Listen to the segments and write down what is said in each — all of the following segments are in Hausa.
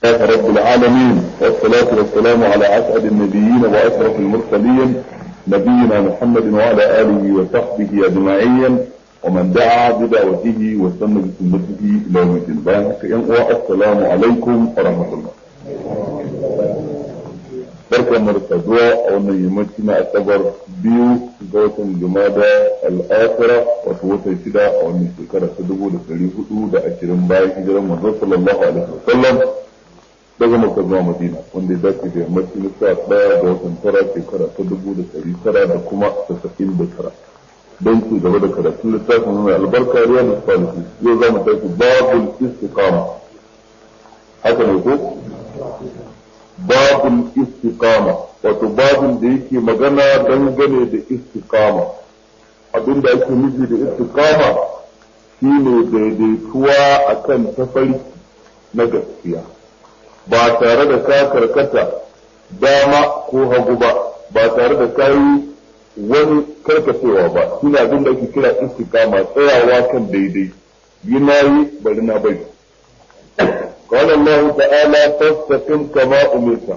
لله رب العالمين والصلاة والسلام على أسعد النبيين وأشرف المرسلين نبينا محمد وعلى آله وصحبه أجمعين ومن دعا بدعوته واستنى بسنته إلى يوم الدين السلام عليكم ورحمة الله barkan mu da saduwa a wannan yammaci na asabar biyu ga watan jumada al'akira wato watan shida a wannan shekara ta dubu da ɗari hudu da ashirin bayan hijiran manzon sallallahu alaihi wasallam daga makka zuwa madina wanda ya dace da yammaci na sa ɗaya ga watan tara shekara ta dubu da ɗari tara da kuma tasa'in da tara don ci gaba da karatun littafin mai albarka ruwa da salisu yau za mu tafi babul istiqama haka ne ko babul istiqama wato babin da yake magana dangane da istiqama abinda ake nufi da istiqama shine daidaituwa akan tafarki na gaskiya ba tare da ka karkata dama ko hagu ba ba tare da ka yi wani karkacewa ba shine abin da ake kira istiqama tsayawa kan daidai yi na yi bari na bari قال الله تعالى فاستقم كما أمرت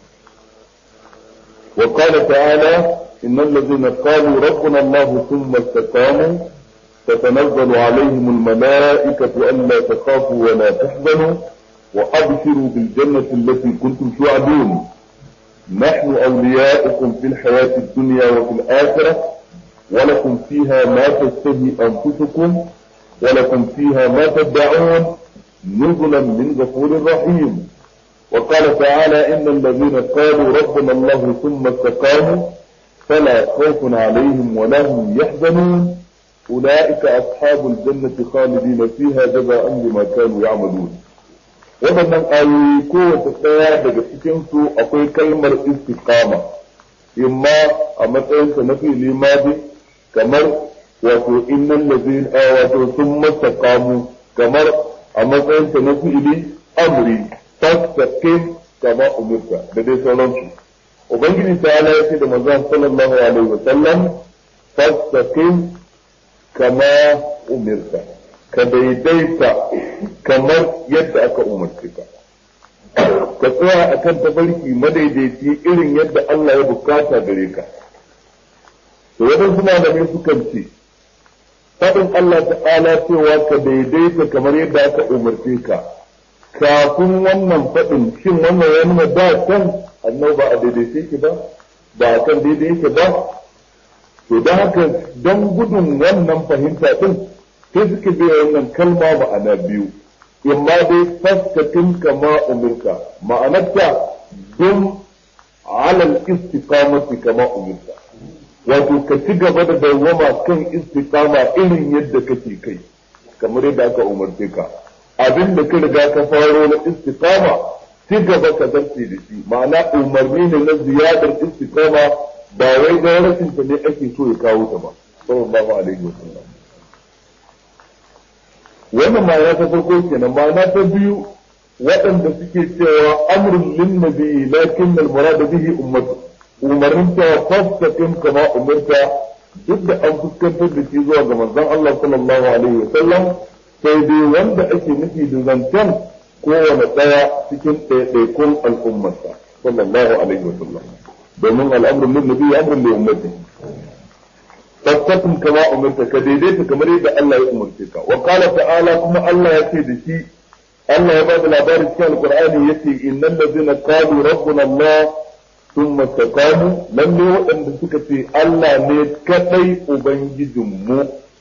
وقال تعالى إن الذين قالوا ربنا الله ثم استقاموا تتنزل عليهم الملائكة ألا تخافوا ولا تحزنوا وأبشروا بالجنة التي كنتم توعدون نحن أولياؤكم في الحياة الدنيا وفي الآخرة ولكم فيها ما تشتهي أنفسكم ولكم فيها ما تدعون نزلا من غفور رحيم وقال تعالى إن الذين قالوا ربنا الله ثم استقاموا فلا خوف عليهم ولا هم يحزنون أولئك أصحاب الجنة خالدين فيها جزاء بما كانوا يعملون waɗannan ayoyi kowace ɗaya daga cikinsu akwai kalmar istiqama imma a matsayinsa na fili madi kamar wato innan lazin wato sun mastaqamu kamar a matsayinsa na fi'ili amri fastaqim kama umirta da dai sauransu ubangiji ta ala ya ce da manzon sallallahu alaihi wa sallam fastaqim kama umirta ka daidaita kamar yadda aka umarce ka ka tsaya akan tabarki madaidaici irin yadda Allah ya bukata gare ka to wadansu malamai sukan ce faɗin Allah ta'ala cewa ka daidaita kamar yadda aka umarce ka kafin wannan faɗin shin wannan ya nuna da can annabi ba a daidaice ki ba ba a kan daidai yake ba to da haka don gudun wannan fahimta din sai suka biya wannan kalma ma'ana biyu imma dai faskatin kama umirka ma'anarta dum alal istiqamati kama umirka wato ka ci gaba da dawwama kan istiqama irin yadda kake kai kamar yadda aka umarce ka abin da ka riga ka faro na istiqama ci gaba ka zarce da shi ma'ana umarni ne na ziyadar istiqama ba wai ga rashin ta ne ake so ya kawo ta ba sallallahu alaihi wasallam wannan ma'ana ta farko kenan ma'ana ta biyu waɗanda suke cewa amrun lin nabi lakin al murad bihi ummatu umarnin cewa fastaqim kama umarta duk da an fuskantar da shi zuwa ga manzon Allah sallallahu alaihi wa sallam sai dai wanda ake nufi da zancen kowane ɗaya cikin ɗaiɗaikun al'ummarsa sallallahu alaihi wa sallam domin al'amrun min nabi amrun li ummati fastaqim kama umarta ka daidaita kamar yadda Allah ya umarce ka wa qala ta'ala kuma Allah ya ce da shi Allah ya ba da labarin cikin alqur'ani yace innal ladzina qalu rabbuna Allah sun mastakamu lalle waɗanda suka ce Allah ne kaɗai Ubangijinmu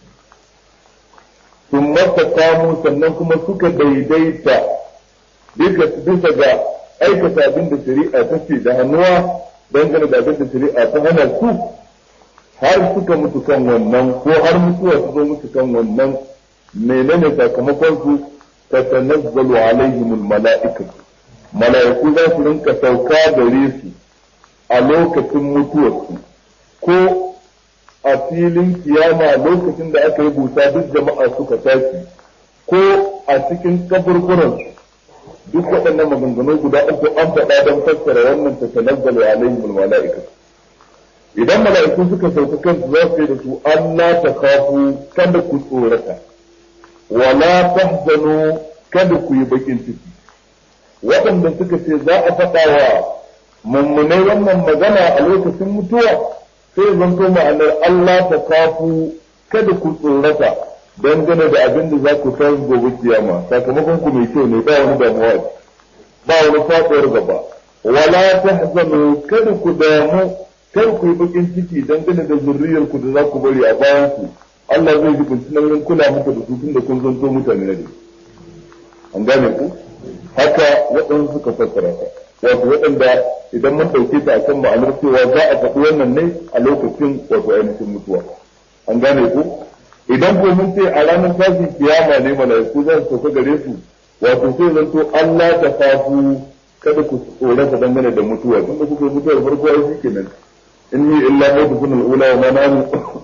sun mastakamu sannan kuma suka daidaita bisa ga aikata abin da shari'a ta ce da hannuwa dangane da abin da shari'a ta hana su har suka mutu kan wannan ko har mutuwa su zo mutu kan wannan menene sakamakon su tatanazzalu alaihimul mala'ikatu mala'iku za su rinka sauka gare su a lokacin mutuwarsu ko a filin kiyama lokacin da aka yi busa duk jama'a suka tashi ko a cikin kaburburansu duk waɗannan maganganu guda uku an faɗa don fassara wannan ta tanazzalu alaihim mala'ika idan mala'iku suka sauka kansu za su yi da su Allah ta kafu kada ku tsorata wala tahzanu kada ku yi bakin ciki waɗanda suka ce za a faɗa wa mummunai wannan magana a lokacin mutuwa sai zanto ma'anar Allah ta kafu kada ku tsorata dangane da abin da za ku san gobe kiyama sakamakon ku mai kyau ne ba wani damuwa ba wani faɗuwar gaba wala tahzanu kada ku damu kar ku yi bakin ciki dangane da zurriyar ku da za ku bari a bayan ku Allah zai ji kunci nan kula muku da su tun da kun zanto mutane ne an gane ku haka waɗansu suka fassara ta wato waɗanda idan mun ɗauke ta akan ma'anar cewa za a faɗi wannan ne a lokacin wato ainihin mutuwa an gane ku idan ko mun ce a ranar tashin kiyama ne mala'iku za su sauka gare su wato sai zanto Allah ta fafu kada ku tsorata dangane da mutuwa tunda kuka yi mutuwar farko ai shi kenan inni illa mawtukun al-ula wa ma nanu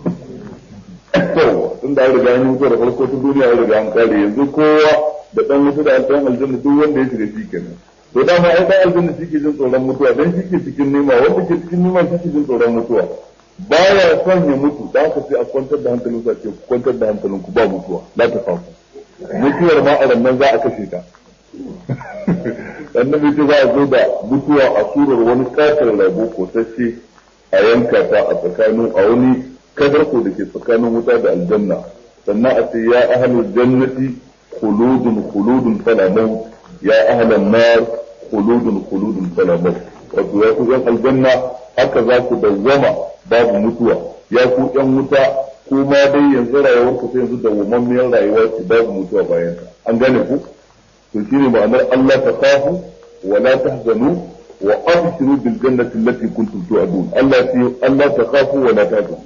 tun da an riga an yi mutuwar farko ta duniya an riga an kare yanzu kowa da dan wuta da alƙawarin aljanna duk wanda ya shiga shi kenan to dama ai dan aljanna shi ke jin tsoron mutuwa dan shi ke cikin nima wanda ke cikin nima shi ke jin tsoron mutuwa baya son ya mutu da haka sai a kwantar da hankalin sa ce kwantar da hankalin ku ba mutuwa la ta fafu mutuwar ma a nan za a kashe ta annabi ce za a zo da mutuwa a surar wani katar rabo ko sace a yanka ta a tsakanin a wani kadarko da ke tsakanin wuta da aljanna sannan a ce ya ahlul jannati khuludun khuludun fala maut ya ahlan nar khuludun khuludun fala maut wato ya ku yan aljanna haka za ku dawwama babu mutuwa ya ku yan wuta kuma dai yanzu rayuwar ku sai yanzu dawwammamiyar rayuwa ce babu mutuwa bayan ta an gane ku to shine ma'anar Allah ta kafu wa la tahzanu wa abshiru bil jannati allati kuntum tu'adun Allah ce Allah ta kafu wa la tahzanu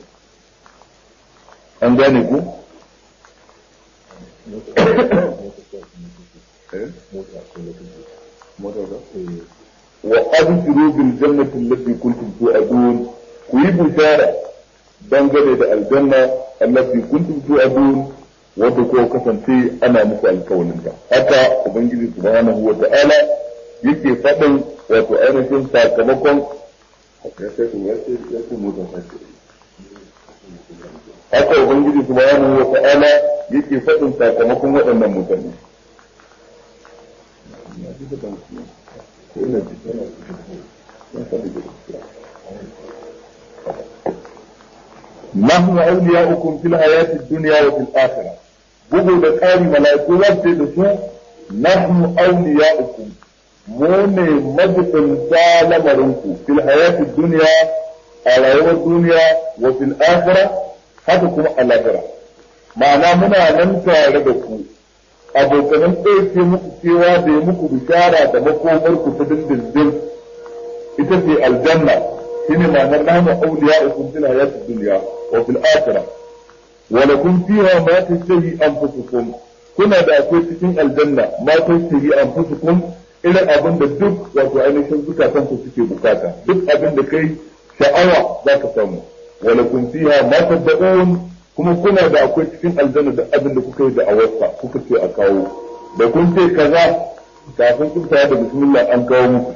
an gane ku wa abshiru bil jannati allati kuntum tu'adun ku yi bishara dangane da aljanna allati kuntum tu'adun wanda ko kasance ana muku alkawalin ta haka ubangiji subhanahu wa ta'ala yake faɗin wato ainihin sakamakon haka ubangiji subhanahu wa ta'ala yake faɗin sakamakon waɗannan mutane نحن أولياؤكم في الحياة الدنيا وفي الآخرة bugu da ƙari mala'iku za su da su nahnu awliya'ukum mu ne majibinta lamarinku fil hayati dunya a rayuwar duniya wa fil akhirah haka kuma a lahira ma'ana muna nan tare da ku abokanan ɗauke muku cewa da ya muku bishara da makomar ku ta dindindin ita ce aljanna shine ma'anar nahnu awliya'ukum fil hayati dunya wa fil akhirah ولكم فيها ما تشتهي أنفسكم كنا da akwai cikin aljanna ma tashtahi anfusukum irin abin da duk wato ainihin zukatan ku suke bukata duk abin da kai sha'awa za ka samu walakum fiha ma tad'un kuma kuna da akwai cikin aljanna duk abin da kuka yi da awarsa kuka ce a kawo da kun ce kaza kafin kun da bismillah an kawo muku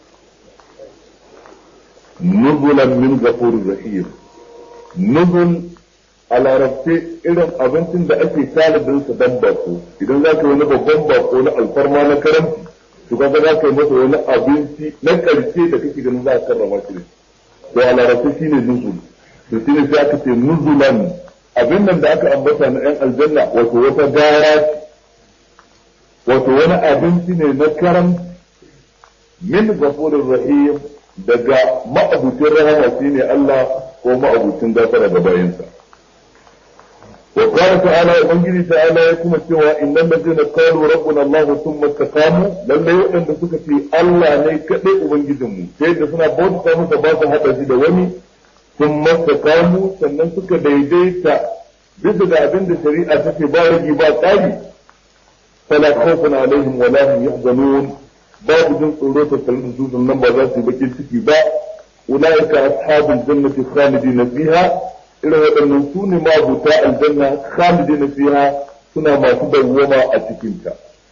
nuzulan min ghafurir rahim nuzul a larabce irin abincin da ake talibin sa dan bako idan za ka yi wani babban bako na alfarma na karamci to kaga za ka yi masa wani abinci na karshe da kake ganin za ka karrama shi to a larabce shine nuzul to shine sai aka ce nuzulan abin nan da aka ambata na yan aljanna wato wata gara wato wani abinci ne na karam min gafurin rahim daga ma'abucin rahama shine Allah ko ma'abucin gafara da bayinsa وقال تعالى ubangiji ta'ala ya kuma cewa innal ladina qalu rabbuna allah thumma istaqamu lalle wadanda suka ce Allah ne kadai ubangijin mu sai da suna bauta masa ba su hada shi da wani thumma istaqamu sannan suka daidaita bisa ga abin da shari'a ta ce ba rigi ba tsari fala khawfun alaihim wa la hum yahzanun babu jin tsoro ta tsarin su nan ba za su yi bakin ciki ba ulaika ashabul jannati khalidina fiha irin waɗannan su ne mabuta aljanna khalidina fiha suna masu dawwama a cikinta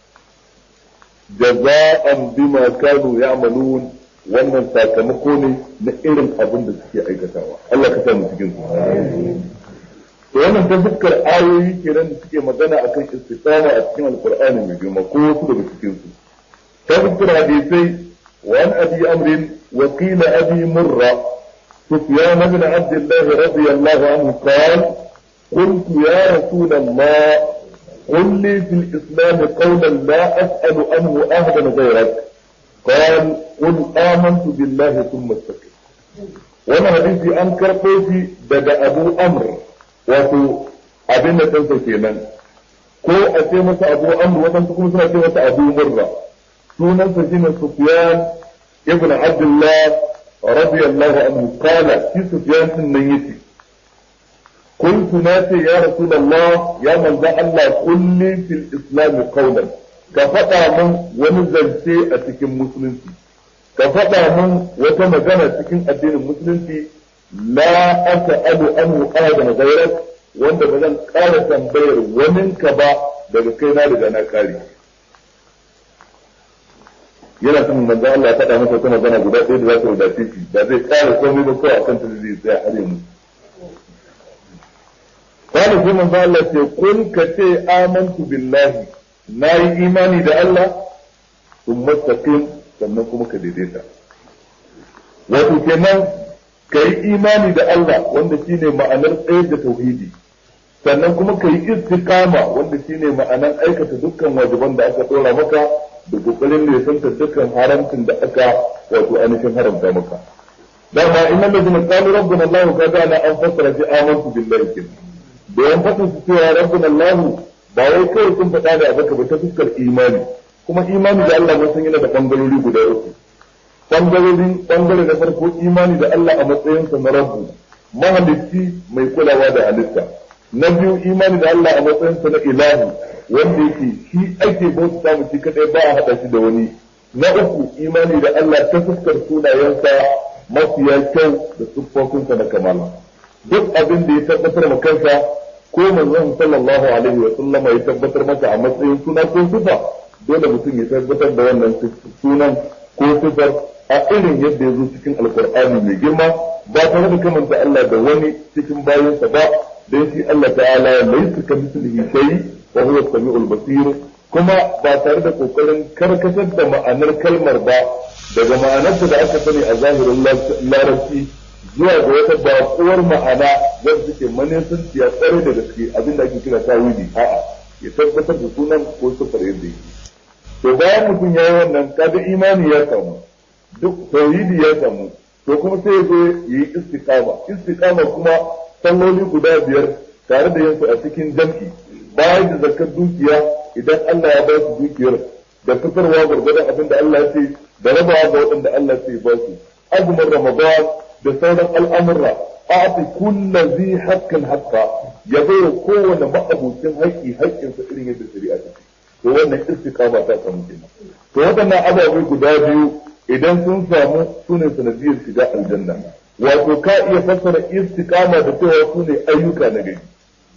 jaza'an bima kanu ya'malun wannan sakamako ne na irin abin da suke aikatawa Allah ka samu cikin su to wannan ta fuskar ayoyi kenan da suke magana akan istiqama a cikin alqur'ani mai girma ko wasu daga cikin su تذكر حديثي وعن أبي أمر وقيل أبي مرة سفيان بن عبد الله رضي الله عنه قال قلت يا رسول الله قل لي في الإسلام قولا لا أسأل عنه أهدا غيرك قال قل آمنت بالله ثم استقم وانا حديثي أنكر قوتي بدا أبو أمر وفي أبن تنسى كينا ko a ce masa abu amr waɗansu kuma suna ce masa abu murra sunansa shine sufyan ibn abdullah radiyallahu anhu qala shi sufyan din nan yace قلت ناتي يا رسول الله يا من ذا الله قل لي في الإسلام قولا كفتا من ونزلتي أتكن مسلمتي كفتا من وتمجنة تكن الدين المسلمتي لا أسأل أنه أحدا غيرك wanda ba zan ƙara tambayar waninka ba daga kai na riga na kare yana son manzo Allah ya faɗa masa wata magana guda ɗaya da za ta wadace shi ba zai ƙara komai ba kawai akan ta zai tsaya har yanzu قال في من قال قل كتي آمنت بالله ناي إيماني دا الله ثم استقيم sannan kuma ka daidaita wato kenan ka yi imani da Allah wanda shine ma'anar tsaye da tauhidi sannan kuma ka yi istiqama wanda shine ma'anar aikata dukkan wajiban da aka dora maka da kokarin ne santa dukkan haramcin da aka wato ainihin haramta maka dama innal ladina qalu rabbuna Allah kaza ana an fassara fi amantu billahi kenan da yan faɗin su cewa rabbun Allah ba wai kawai sun faɗa da abaka ba ta fuskar imani kuma imani da Allah mun san yana da bangarori guda uku bangarori bangare na farko imani da Allah a matsayinsa na rabbu mahalicci mai kulawa da halitta na biyu imani da Allah a matsayinsa na ilahu wanda yake shi ake bauta mu shi kadai ba a hada shi da wani na uku imani da Allah ta fuskar sunayensa mafiya kyau da siffofinsa na kamala duk abin da ya tabbatar ma kansa ko manzon sallallahu alaihi wa sallama ya tabbatar masa a matsayin suna ko sifa dole mutum ya tabbatar da wannan sunan ko sifar a irin yadda ya zo cikin alkur'ani mai girma ba tare da kamanta Allah da wani cikin bayansa ba dan shi Allah ta'ala laysa kamithlihi shay wa huwa as-sami'ul basir kuma ba tare da kokarin karkatar da ma'anar kalmar ba daga ma'anarta da aka sani a zahirin larabci zuwa ga wata bakuwar ma'ana wanda suke manisanci ya tsare da gaske abinda ake kira tawili a'a ya tabbatar da sunan ko sufar yadda yake to bayan mutum ya yi wannan kaga imani ya samu duk tauhidi ya samu to kuma sai ya zo ya yi istiqama istiqama kuma salloli guda biyar tare da yansu a cikin jam'i bayan da zakar dukiya idan Allah ya ba su dukiyar da fitarwa gwargwadon abin da Allah ya ce da rabawa ga waɗanda Allah ya ba su azumin ramadan da sauran al'amurra a'ti kullu zi haqqin haqqa ya bai kowane ma'abucin haƙƙi haƙƙinsa irin yadda shari'a ta ce to wannan istiqama ta samu kenan to waɗannan ababai guda biyu idan sun samu sune sanadiyar shiga aljanna wato ka iya fassara istiqama da cewa sune ayyuka na gari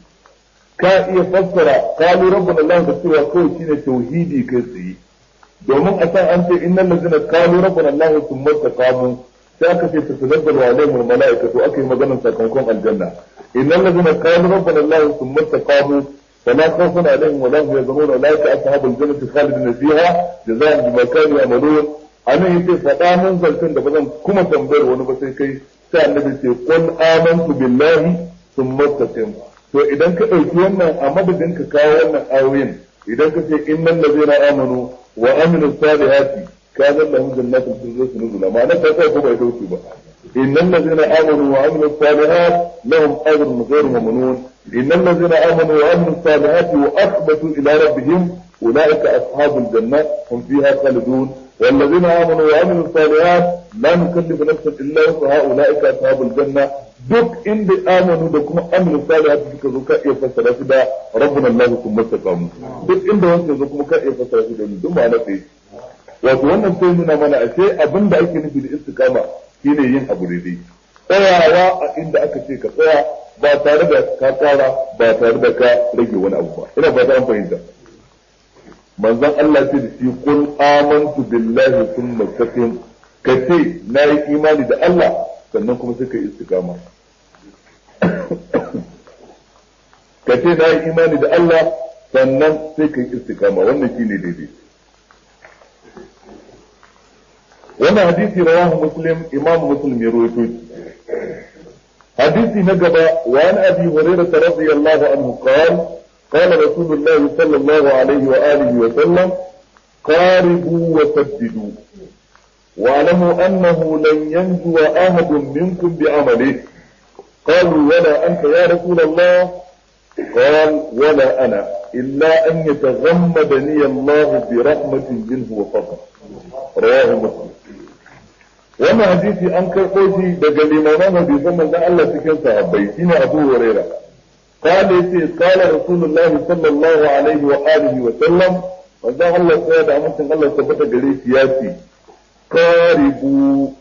ka iya fassara qalu rabbuna allah da cewa kawai shine tauhidi kai tsaye domin a san an ce innal ladzina qalu rabbuna allah thumma taqamu sai aka ce tatanazzalu alaihim almalaikatu aka yi maganar sakamakon aljanna innal ladzina qalu rabbuna allah thumma taqamu فلا خوف عليهم ولا هم يحزنون اولئك اصحاب الجنه خالدين فيها جزاء بما كانوا يعملون ana yace faɗa mun zancen da ba zan kuma tambayar wani ba sai kai sai annabi ce qul amantu billahi thumma istaqim to idan ka ɗauki wannan a madadin ka kawo wannan ayoyin idan ka ce innal ladzina amanu wa amilu salihati kana lahum jannatul firdaus nuzula ma'ana ta kai ko bai dauki ba innal ladzina amanu wa amilu salihat lahum ajrun ghayru mamnun إن الذين آمنوا وعملوا الصالحات وأخبتوا إلى ربهم أولئك أصحاب الجنة هم فيها خالدون والذين آمنوا وعملوا الصالحات لا نكلف نفسا إلا وسعها أولئك أصحاب الجنة duk inda amanu da kuma aminu salihati suka zo ka iya fassara su da rabbuna Allah kuma istaqamu duk inda wanda zo kuma ka iya fassara su da duk ma'ana sai wato wannan sai nuna mana ashe abin da ake nufi da istiqama shine yin abu daidai tsayawa a inda aka ce ka tsaya ba tare da ka tsara ba tare da ka rage wani abu ba ina ba ta an fahimta manzon Allah ce da shi kun amantu billahi thumma istaqim ka ce na yi imani da Allah sannan kuma sai ka yi istiqama ka ce na yi imani da Allah sannan sai ka yi istiqama wannan shine daidai wannan hadisi rawahu muslim imam muslim ya rawaito shi hadisi na gaba wa an abi hurairah radiyallahu anhu qala قال رسول الله صلى الله عليه وآله وسلم قاربوا وسددوا واعلموا أنه لن ينجو أحد منكم بعمله قالوا ولا أنت يا رسول الله قال ولا أنا إلا أن يتغمدني الله برحمة منه وفضل رواه مسلم wannan hadisi an karɓo shi daga limaman hadisan manzon Allah cikin sahabbai shine Abu Huraira قال يتي قال رسول الله صلى الله عليه وآله وسلم manzon Allah sai da amincin Allah tabbata gare shi ya ce karibu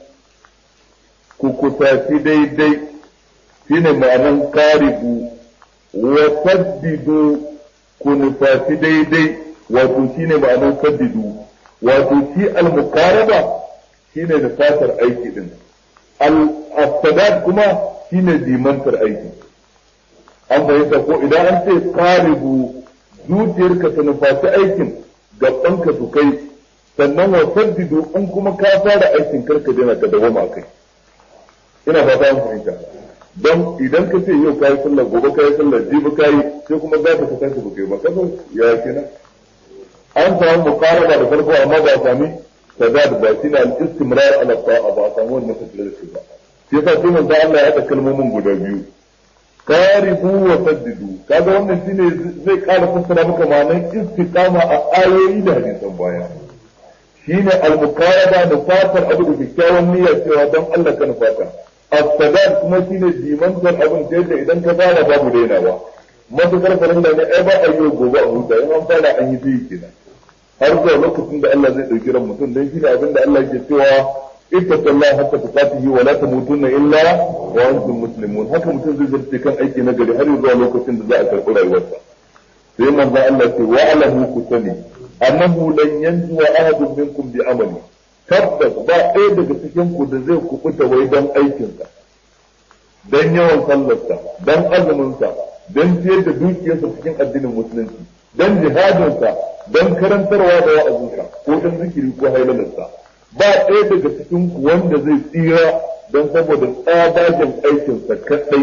ku kusaci daidai shine ma'anan karibu wa saddidu ku nufaci daidai wato shine ma'anan saddidu wato shi al-muqaraba shine nufatar aiki din al-sadad kuma shine dimantar aiki an fahimta ko idan an ce karibu zuciyarka ta nufaci aikin gabanka su kai sannan wa saddidu in kuma ka fara aikin karka daina ka dawama kai ina fata an fahimta don idan ka ce yau kayi sallar gobe kayi sallar jibi kayi sai kuma za ka kasance ba kai ba kaso ya kenan an samu muqaraba da farko amma ba a sami sadad ba shi ne al-istimrar ala ta'a ba a samu wannan tafiya da shi ba shi yasa sai manzo Allah ya haɗa kalmomin guda biyu qaribu wa saddidu kaga wannan shine zai ƙara fassara maka ma'anar istiqama a ayoyi da hadisan baya shine al-muqaraba da fatar abu da kyakkyawan niyya cewa don Allah ka nufata as-sadad kuma shine dimantar abin ta yadda idan ka fara babu dainawa matukar farin da ne ai ba a yi gobe a huta in an fara an yi sai kenan har zuwa lokacin da Allah zai dauki ran mutum dan shine abin da Allah ke cewa ittaqullaha hatta tuqatihi wa la tamutunna illa wa antum muslimun haka mutum zai zarce kan aiki na gari har zuwa lokacin da za a karɓi rayuwarsa sai manzo Allah ce wa alahu ku sani annahu lan yanjuwa ahadun minkum bi amali tabbas ba ɗaya daga cikin ku da zai kubuta wai dan aikinsa dan yawan sallarsa dan azuminsa dan ciyar da dukiyarsa cikin addinin musulunci dan jihadinsa dan karantarwa da wa'azinsa ko dan zikiri ko hailalarsa ba ɗaya daga cikin ku wanda zai tsira don saboda tsabagen aikinsa kaɗai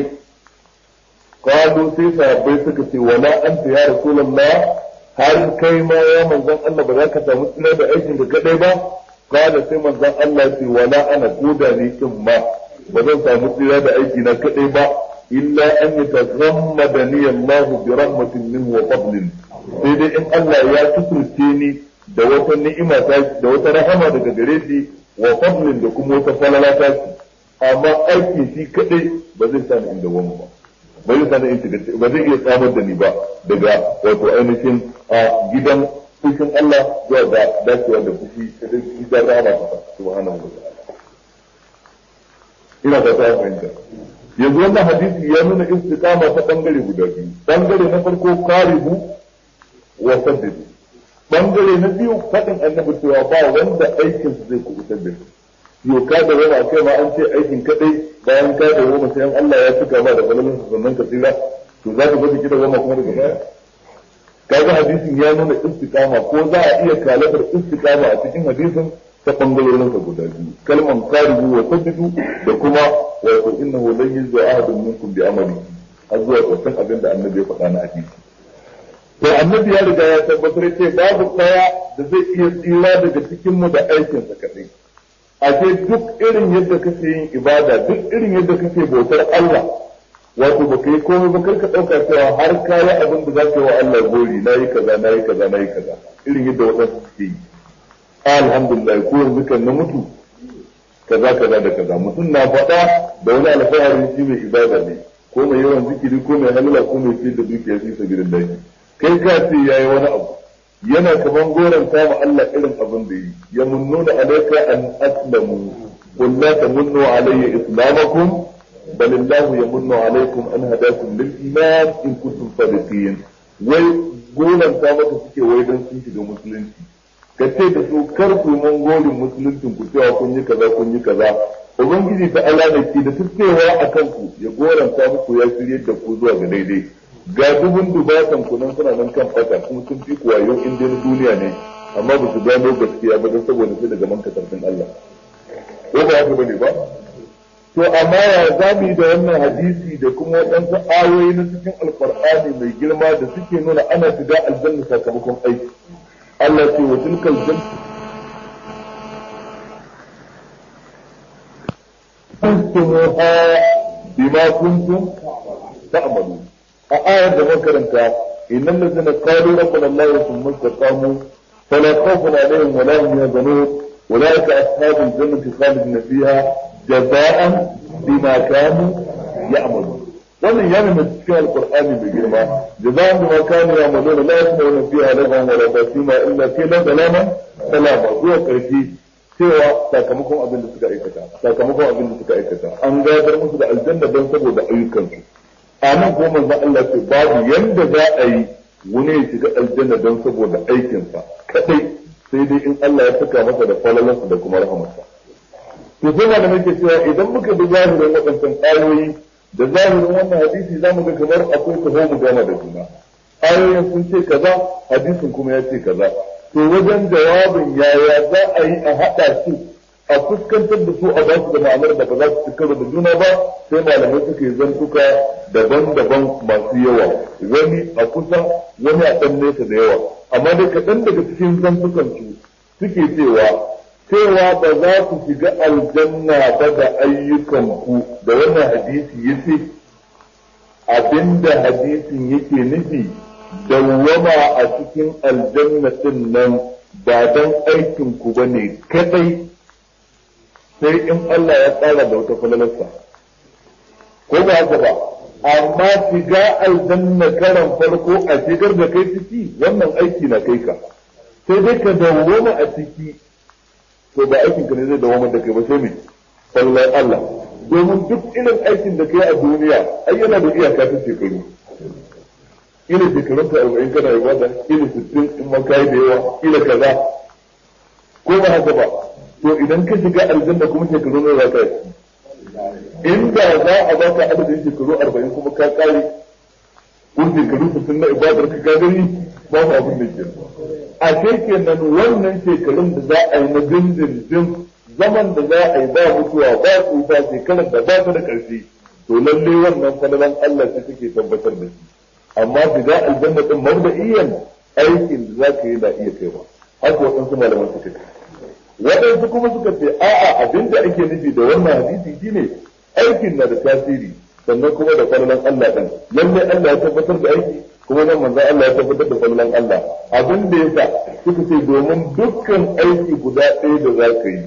kwado sai sahabbai suka ce wala anta ya rasulullah har kai ma ya manzon Allah ba za ka samu tsira da aikin da kaɗai ba kada sai manzon Allah ce wala ana koda ne kin ma ba zan samu tsira da aiki na kaɗai ba illa an yatazammadani Allah bi rahmatin minhu wa fadlin sai dai in Allah ya tuturce ni da wata ni'ima ta da wata rahama daga gare shi wa fadlin da kuma wata falala ta shi amma aiki shi kadai ba zai sa ni inda wani ba ba zai sa ni in shiga ba zai iya samar da ni ba daga wato ainihin a gidan fushin Allah zuwa ga dacewa da fushi da gidan rahama ta subhanahu wa ta'ala ina ba ta fahimta yanzu wannan hadisi ya nuna istiqama ta bangare guda biyu bangare na farko karibu wa saddidu bangare na biyu faɗin annabi cewa ba wanda aikin su zai kubutar da shi yau ka da wani akai ma an ce aikin kadai bayan ka da wani sai Allah ya cika ma da falalan su sannan ka tsira to za ka bada kida goma kuma daga baya kaga hadisin ya nuna istiqama ko za a iya kalabar istiqama a cikin hadisin ta bangarorin sa guda biyu kalman karibu wa saddidu da kuma wato innahu lan yuzza ahadun minkum bi amali har zuwa ƙarshen abin da annabi ya faɗa na hadisi to annabi ya riga ya tabbatar ce babu daya da zai iya tsira daga cikin mu da aikin sa kadai a ce duk irin yadda kake yin ibada duk irin yadda kake bautar Allah wato baka yi komai ba karka dauka cewa har kayi abin da zaka yi wa Allah gori nayi kaza nayi kaza nayi kaza irin yadda wadansu suke yi alhamdulillah ko yanzu kan na mutu kaza kaza da kaza mutum na faɗa da wani alfahari shi mai ibada ne ko mai yawan zikiri ko mai halala ko mai fi da dukiya fi sabilillah kai ka ce yayi wani abu yana kaman goron ma Allah irin abin da yi ya munnuna alayka an aslamu qul la tamunnu alayya islamakum bal Allah yamunnu alaykum an hadakum lil iman in kuntum sadiqin wai goron ta maka suke wai dan sun shiga musulunci ka ce da su kar ku mun gorin musuluncin ku cewa kun yi kaza kun yi kaza ubangiji ta Allah ne ke da tuttewa akan ku ya goranta muku ya shirye da ku zuwa ga daidai ga dubun dubatan ku nan suna nan kan fata kuma sun fi kuwa yau in dai duniya ne amma ba su gano gaskiya ba don saboda sai daga manka sarfin Allah ba haka bane ba to amma ya zamu da wannan hadisi da kuma waɗansu ayoyi na cikin alqur'ani mai girma da suke nuna ana shiga aljanna sakamakon aiki Allah ce wa tilkal jannatu كنتموها بما كنتم تعملون آية ده مكرنتا إن الذين قالوا ربنا الله ثم استقاموا فلا خوف عليهم ولا هم يحزنون أولئك أصحاب الجنة خالدين فيها جزاء بما كانوا يعملون wannan ya nuna cikin alkur'ani mai girma jaza'an bima kanu ya'maluna la yasma'una fiha lagwan wala tasima illa qilan salaman salama zuwa karshe cewa sakamakon abin da suka aikata sakamakon abin da suka aikata an gadar musu da aljanna don saboda ayyukansu a nan kuma manzon Allah ce babu yanda za a yi wani ya shiga aljanna don saboda aikinsa kadai sai dai in Allah ya saka masa da falalarsa da kuma rahamarsa to sai ma da muke cewa idan muka bi zahirin waɗancan ayoyi da zahirin wannan hadisi zamu ga kamar akwai taho mu gama da juna ayoyin sun ce kaza hadisin kuma ya ce kaza to wajen jawabin yaya za a yi a haɗa su a fuskantar da su a ba su da ma'anar da ba za su ci da juna ba sai malamai suka yi zantuka daban-daban masu yawa wani a kusa wani a ɗan nesa da yawa amma dai kaɗan daga cikin zantukan su suke cewa cewa ba za ku shiga aljanna ba da ayyukanku da wannan hadisi ya ce abinda hadisin yake nufi dawwama a cikin aljanna din nan ba don aikin ku bane kadai sai in Allah ya tsara da wata falalarsa ko ba haka ba amma shiga aljanna karan farko a shigar da kai ciki wannan aiki na kai ka sai dai ka dawwama a ciki to ba aikin ka ne zai dawwama da kai ba sai me sallar Allah domin duk irin aikin da kai a duniya ai yana da iyaka ta shekaru ila shekarun ka arba'in kana ibada ila sittin in ma kai da yawa ila kaza ko ba haka ba to idan ka shiga aljanna kuma shekaru ne za ka yi inda za a baka adadin shekaru arba'in kuma ka kare ko shekaru sittin na ibadar ka gani ba mu abin da ke a kenan wannan shekarun da za a yi na dindindin zaman da za a yi ba mutuwa ba tsufa shekarar da ba ta da ƙarfi to lalle wannan falalan Allah ce take tabbatar da shi amma shiga aljanna din mabda'iyan aikin da za ka yi na iya kaiwa haka waɗansu malaman suka ce waɗansu kuma suka ce a'a abin da ake nufi da wannan hadisi shine aikin na da tasiri sannan kuma da falalan Allah din lalle Allah ya tabbatar da aiki kuma nan manzo Allah ya tabbatar da falalan Allah abin da yasa suka ce domin dukkan aiki guda ɗaya da za ka yi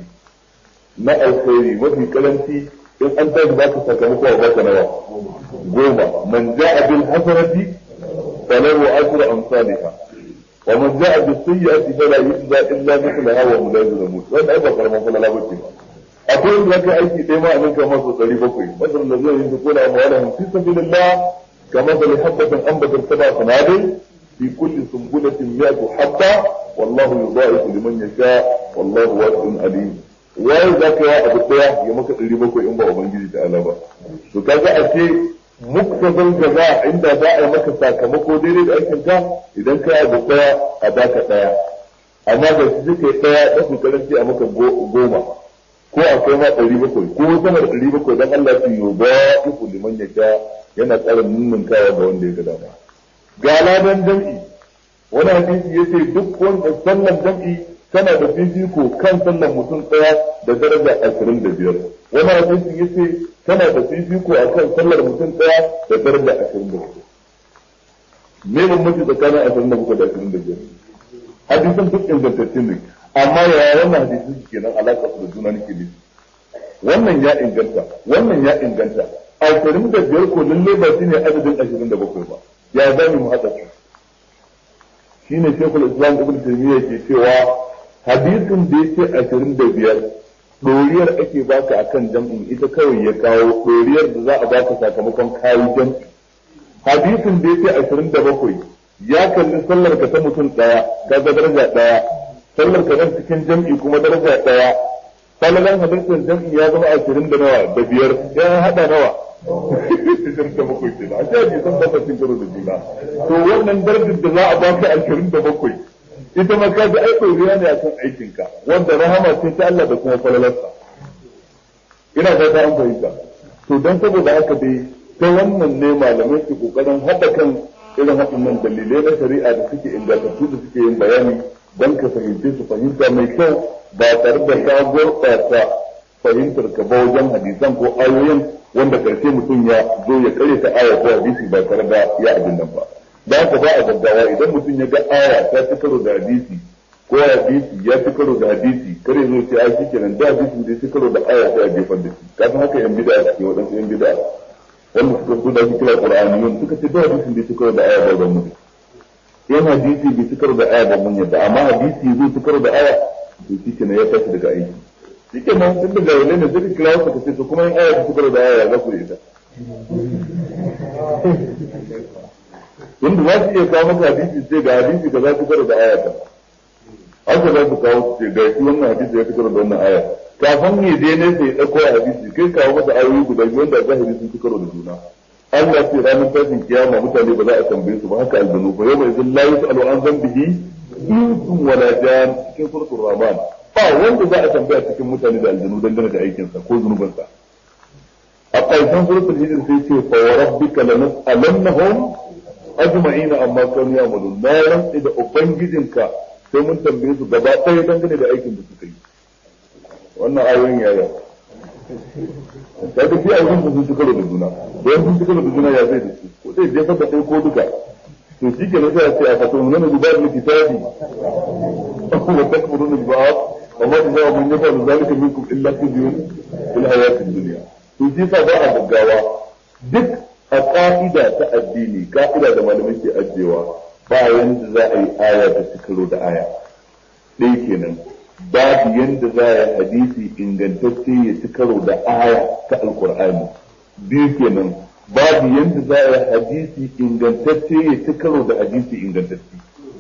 na alkhairi mafi karanci in an tashi ba ka sakamako a baka nawa goma man ja'a bil hasanati falahu ashru amsalha wa man ja'a bis sayyi'ati fala yujza illa mithlaha wa hum la yuzlamun wannan ai ba karaman kula la bace ba akwai wanda kai aiki dai ma abin kamar so 700 masal da zai yi kula amwalahum fi sabilillah kama da habatin ambatar sab'a sanabil fi kulli sunbulatin mi'atu habba wallahu yudha'ifu liman yasha wallahu wasi'un alim waye za ka yi abu daya ya maka ɗari bakwai in ba ubangiji ta ala ba to kaga a ce muktasar jaza inda za a yi maka sakamako daidai da aikin ka idan ka yi abu daya a baka daya amma da su suka yi daya da su karanci a maka goma ko akwai ma ɗari bakwai ko sama da ɗari bakwai don Allah su yi ba iku liman ya sha yana tsara nunnun kawa ga wanda ya ga dama ga ladan jam'i wani hadisi ya ce duk wanda sallan jam'i tana da fifiko kan sallan mutum ɗaya da daraja ashirin da biyar wani hadisi ya ce tana da fifiko a kan sallar mutum ɗaya da daraja ashirin da biyar me bambanci tsakanin ashirin da bakwai da ashirin da biyar hadisan duk ingantattun ne amma yaya wannan hadisin su kenan alaƙa su da juna nake ne wannan ya inganta wannan ya inganta ashirin da biyar ko lalle ba shine adadin ashirin da bakwai ba ya zami mu haɗa su shine shekul islam ibn taymiyyah ke cewa hadisin da yake ashirin da biyar ɗoriyar ake baka akan jam'in ita kawai ya kawo ɗoriyar da za a baka sakamakon kayi jam'i hadisin da yake ashirin da bakwai ya kalli sallar ka ta mutum ɗaya ka ga daraja ɗaya sallar ka nan cikin jam'i kuma daraja ɗaya falalan hadisin jam'i ya zama ashirin da nawa da biyar ya haɗa nawa ashirin da bakwai ke a ce hadisan ba sa cin karo da juna to wannan darajar da za a baka ashirin da bakwai ita ma ka ji aiko riya ne akan aikinka wanda rahama ce ta Allah da kuma falalarsa ina fata an fahimta to don saboda haka dai ta wannan ne malamai su kokarin haɗa kan irin waɗannan dalilai na shari'a da suke ingantattu da suke yin bayani don ka fahimce su fahimta mai kyau ba tare da ka gurɓata fahimtar ka ba wajen hadisan ko ayoyin wanda karshe mutum ya zo ya kare ta aya ko hadisi ba tare da ya abin nan ba da haka ba a gaggawa idan mutum ya ga aya ta ci karo da hadisi ko hadisi ya ci karo da hadisi kare zo ce ai shikenan da hadisi da ci karo da aya sai a jefar da shi kafin haka yan bid'a suke waɗansu yan bid'a wanda suka so da kira qur'aniyun suka ce da hadisin da ci karo da aya ba da mu yan hadisi bai ci karo da aya ba mun yadda amma hadisi zai ci karo da aya to shikenan ya tashi daga aiki shikenan tun daga wani ne sai kira wasu ka ce to kuma yan aya ta ci karo da aya za ku yi ta wanda za su iya kawo maka hadisi ce ga hadisi da za su karo da ayata haka za su kawo su ce ga shi wannan hadisi ya karo da wannan aya kafin ya je ne sai ɗauko hadisi kai kawo masa ayoyi guda biyu wanda zahiri sun ci karo da juna Allah ce ranar tashin kiyama mutane ba za a tambaye su ba haka aljanu ba yau mai zin la yus'alu an zambihi insun wala jan cikin suratul rahman ba wanda za a tambaya cikin mutane da aljanu dangane da aikinsa ko zunubansa a ƙarshen suratul hijr sai ce fa wa rabbika lanas'alannahum ajma'ina amma kanu ya'malun na rantsi da ubangijinka sai mun tambaye su gaba ɗaya dangane da aikin da suka yi wannan ayoyin yaya kaga fi ayoyin sun ci karo da juna don sun ci karo da juna ya zai da su ko zai jefa da ɗaya ko duka to shi ke nasa ya ce a fasa mun nuna gudanar da kitabi wa takfuruna bi ba'd wa ma tajaa man yafa zalika minkum illa khizyun fil hayatid dunya to shi sa ba a gaggawa duk a ka'ida ta addini ka'ida da malamai ke ajiyewa ba yanda za a yi aya ta ci karo da aya ɗaya kenan babu yanda za a yi hadisi ingantacce ya ci karo da aya ta alkur'ani biyu kenan babu yanda za a yi hadisi ingantacce ya ci karo da hadisi ingantacce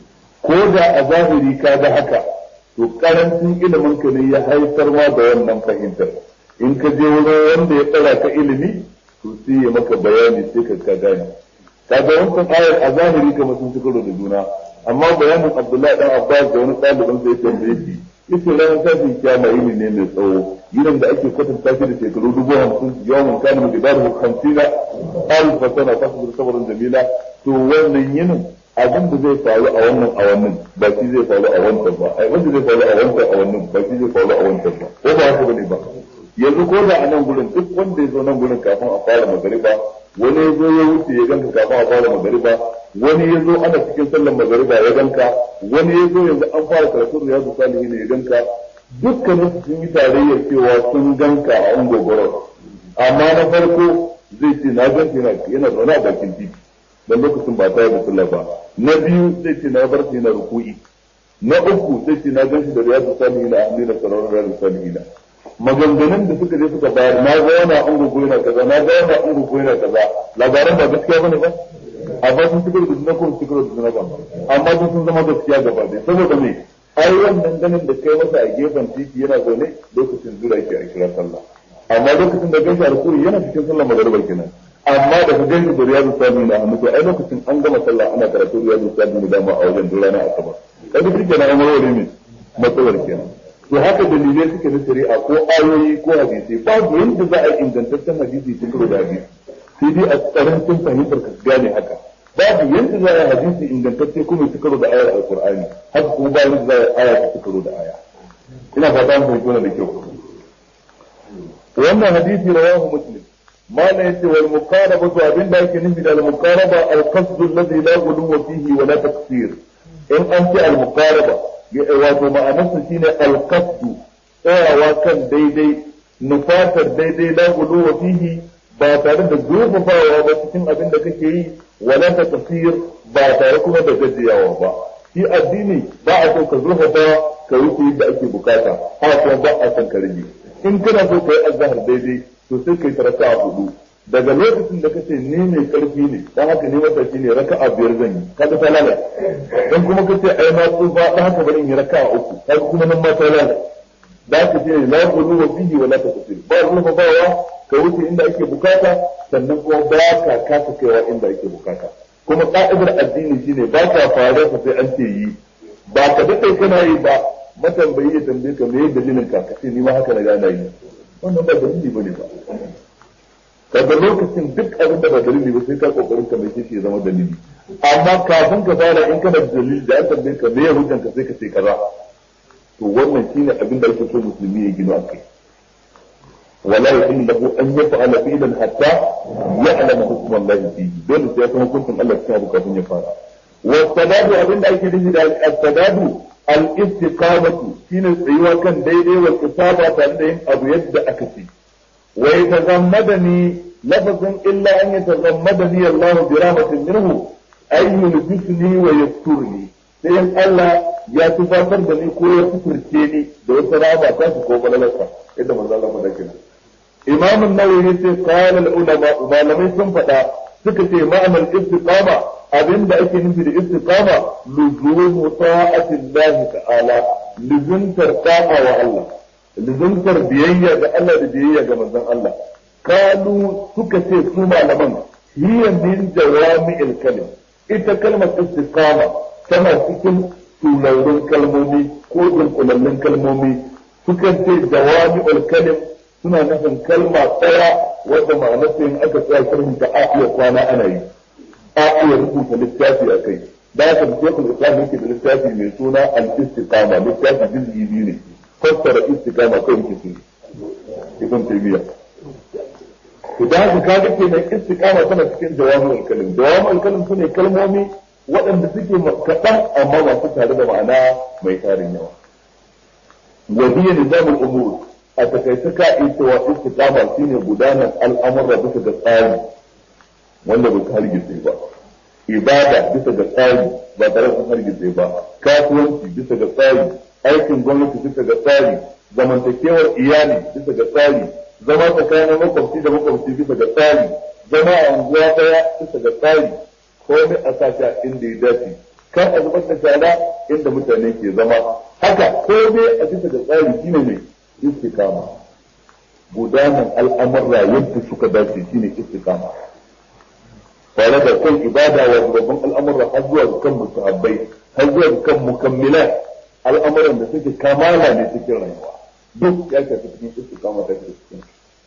ko da a zahiri ka ga haka to karancin ilimin ka ne ya haifar ma da wannan fahimtar in ka je wurin wanda ya tsara ka ilimi to sai ya maka bayani sai ka ka gane kaga wancan ayar a zahiri kamar sun ci karo da juna amma bayanin Abdullahi dan Abbas da wani ɗalibin sai ya tambaye shi yace ran tashin kiyama yini ne mai tsawo yinin da ake kwatanta shi da shekaru dubu hamsin yawan kana mu gidaru hamsina alf sana fasbir sabran jamila to wannan yinin abin da zai faru a wannan a wannan ba shi zai faru a wancan ba ai wanda zai faru a wancan a wannan ba shi zai faru a wancan ba ko ba haka bane ba yanzu ko da a nan gurin duk wanda ya zo nan gurin kafin a fara magariba wani ya zo ya wuce ya ganka kafin a fara magariba wani ya zo ana cikin sallar magariba ya ganka wani ya zo yanzu an fara karatun riyadu salihin ya ganka dukkanin su sun yi tarayyar cewa sun ganka a ungogoro amma na farko zai ce na ganka yana yana zaune a bakin titi dan lokacin ba ta da sallah ba na biyu zai ce na bar shi yana ruku'i na uku zai ce na ganshi da riyadu salihin a hamdina sararin riyadu salihin maganganun da suka je suka bayar na ga yana an gugu yana kaza na ga yana an gugu yana kaza labaran ba gaskiya bane ba amma sun cikar da zina ko sun cikar da zina ba amma sun sun zama gaskiya gaba ɗaya saboda me ai wannan ganin da kai masa a gefen titi yana zaune lokacin zura yake a kira sallah amma lokacin da gashi alkuri yana cikin sallah magariba kenan amma da ka gani da riyadu sami na hannu ai lokacin an gama sallah ana karatu riyadu sami da dama a wajen duk rana asabar kaga shi kenan an warware ne matsalar kenan to haka dalilai suke na shari'a ko ayoyi ko hadisi babu yadda za a ingantaccen hadisi cikin da hadisi sai dai a karancin fahimtar ka gane haka babu yadda za a hadisi ingantacce kuma ya karo da ayar alqur'ani haka kuma ba yadda za a aya ta karo da aya ina fata an fahimci wannan da kyau wannan hadisi rawahu muslim mana yace wal muqaraba to abin da yake nufi da al muqaraba al qasd alladhi la ghuluwa fihi wa la taqsir in an ce al muqaraba wato ma'anarsa shine alqasdu tsayawa kan daidai nufatar daidai la wa fihi ba tare da zurfafawa ba cikin abin da kake yi wala ta tafsir ba tare kuma da gajiyawa ba shi addini ba a so ka zurfafa ka wuce yadda ake bukata haka kuma ba a son ka rage in kana so ka yi azhar daidai to sai kai ta raka'a hudu daga lokacin da kace ni mai karfi ne dan haka ni matashi ne raka'a biyar zan yi kaga ta lalace dan kuma kace ai na tsufa dan haka bari in yi raka'a uku kaga kuma nan ma ta lalace da ka ce la qulu wa fihi wa la taqsir ba ruwa bawa ka wuce inda ake bukata sannan kuma ba ka kasa kaiwa inda ake bukata kuma ka'idar addini shine ba ka fara ka sai an ce yi ba ka dade kana yi ba matambayi ya tambaye ka me dalilin ka kace ni ma haka na gana yi wannan ba dalili bane ba kaga lokacin duk abin da ba dalili ba sai ka kokarin ka mai shi ya zama dalili amma kafin ka fara in kana da dalili da aka tambaye ka me ya hujjan ka sai ka ce kaza to wannan shine abin da ake so musulmi ya gino akai wala yahillu lahu an yaf'ala fi'lan hatta ya'lama hukm Allah fihi dole sai ya san hukuncin Allah cikin abu kafin ya fara wa sadadu abin da ake nufi da al-sadadu al-istiqamatu shine tsayuwa kan daidai wa isaba tare da yin abu yadda aka ce wa yatazammadani lafazin illa an yatazammadani Allah bi rahmatin minhu ay yulbisni wa yasturni sai in Allah ya tufatar da ni ko ya suturce ni da wata raba ta ko balalarsa yadda manzo Allah faɗa kenan Imam an-Nawawi sai qala al-ulama malamai sun faɗa suka ce ma'anar istiqama abinda ake nufi da istiqama luzumu ta'ati Allah ta'ala luzuntar ta'a wa Allah luzuntar biyayya ga Allah da biyayya ga manzon Allah kalu suka ce su malaman hiya min jawami'il kalim ita kalmar istiqama tana cikin turarrun kalmomi ko dunkulallun kalmomi sukan ce jawami'ul kalim suna nufin kalma tsaya wadda ma'anarsa in aka tsaya sharhin ta a iya kwana ana yi a iya rubuta littafi a kai da haka da shekul islam yake da littafi mai suna al-istiqama littafi jizgi biyu ne fassara istiqama kai yake su ibn taymiya to da haka kaga kenan istiqama tana cikin jawami'ul kalim jawami'ul kalim sune kalmomi waɗanda suke kaɗan amma masu tare da ma'ana mai tarin yawa wa hiya nizamul umur a takaice ka ita wa istiqama shine gudanar al'amura bisa ga tsari wanda bai hargitse ba ibada bisa ga tsari ba tare da hargitse ba kasuwanci bisa ga tsari aikin gwamnati bisa ga tsari zamantakewar iyali bisa ga tsari zama tsakanin makwabci da makwabci bisa ga tsari zama a unguwa daya bisa ga tsari komai a sashi a inda ya dace kan a zubar da shara inda mutane ke zama haka komai a bisa ga tsari shine mai istiqama gudanar al'amurra yadda suka dace shine istiqama tare da kan ibada wa babban al'amurra har zuwa kan musahabbai har zuwa kan mukammila al'amuran da suke kamala ne cikin rayuwa duk ya shafi cikin istiqama ta cikin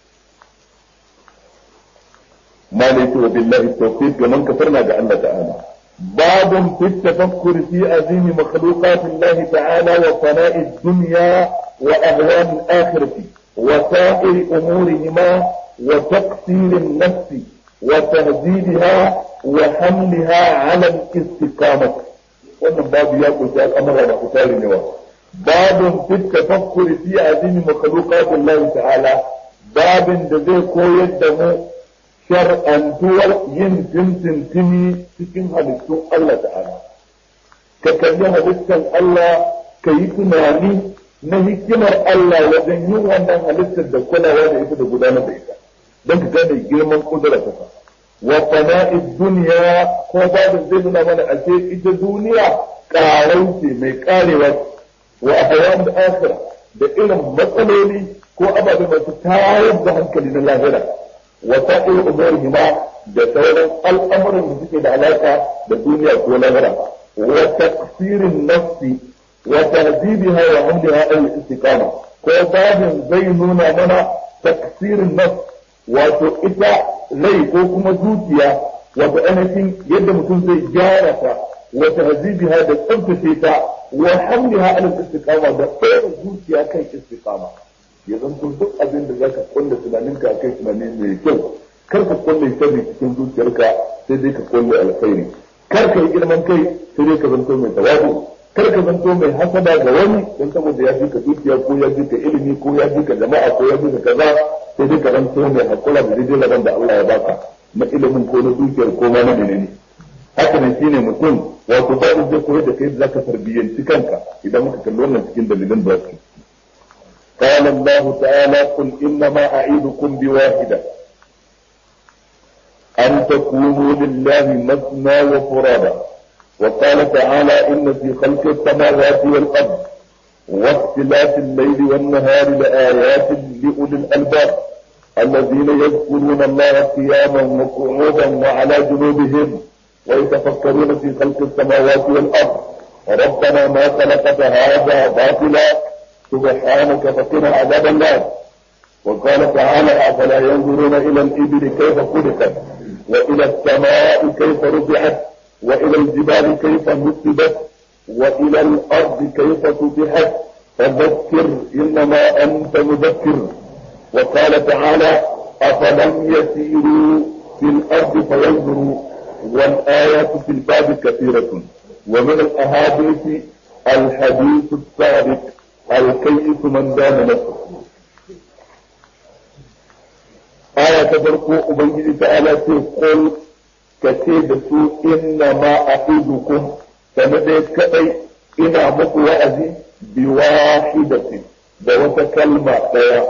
ما ليس وبالله التوفيق ومن كفرنا بأن تعالى باب في التفكر في عظيم مخلوقات الله تعالى وفناء الدنيا وأهوال الآخرة وسائر أمورهما وتقصير النفس وتهذيبها وحملها على الاستقامة wannan babu ya kunshi al'amura da kusari ne wa babun fit tafakkuri fi azimi makhluqatillahi ta'ala babin da zai koyar da mu shar'antuwar yin tintintini cikin halittun Allah ta'ala ka kalli halittar Allah ka yi tunani na hikimar Allah wajen yin wannan halittar da kulawa da ita da gudanar da ita don ka gane girman kudura ta fa wa fana'id duniya ko babin zai nuna mana a ce ita duniya karau ce mai karewa wa ahwan da akhira da irin matsaloli ko ababe masu tayar da hankali na lahira وسائر أمورهما da sauran al'amuran da suke da alaka da duniya ko lahira wa taqsirin nafsi wa tahdibiha wa hamdiha al istiqama ko babin zai nuna mana taqsirin nafs wato ita rai ko kuma zuciya wato ainihin yadda mutum zai gyara ta wa tahdibiha da tsabtace ta wa hamdiha al istiqama da tsaya zuciya kan istiqama ya zanto duk abin da zaka kulle tunaninka a kai tunani mai kyau kar ka kulle sharri cikin zuciyarka sai dai ka kulle alkhairi kar ka yi girman kai sai dai ka zanto mai tawadu kar ka zanto mai hasada ga wani don saboda ya fi ka dukiya ko ya fi ka ilimi ko ya fi ka jama'a ko ya fi ka kaza sai dai ka zanto mai hakura da daidai laban da Allah ya baka na ilimin ko na dukiyar ko ma na menene haka ne shine mutum wato ba zai koyar da kai da zaka tarbiyyanci kanka idan muka kalli wannan cikin dalilan da su قال الله تعالى قل إنما أعيدكم بواحدة أن تكونوا لله مثنى وفرادا وقال تعالى إن في خلق السماوات والأرض واختلاف الليل والنهار لآيات لأولي الألباب الذين يذكرون الله قياما وقعودا وعلى جنوبهم ويتفكرون في خلق السماوات والأرض ربنا ما خلقت هذا باطلا سبحانك فقنا عذاب النار وقال تعالى أفلا ينظرون إلى الإبل كيف خلقت وإلى السماء كيف رفعت وإلى الجبال كيف نصبت وإلى الأرض كيف سطحت فذكر إنما أنت مذكر وقال تعالى أفلم يسيروا في الأرض فينظروا والآيات في الباب كثيرة ومن الأحاديث الحديث السابق الكيس من دام نفسه آية تبركوا أبنجي تعالى قل كتيب سوء إنما أعيدكم فندي كأي إنا مكو وأزي بواحدة دوة كلمة ديا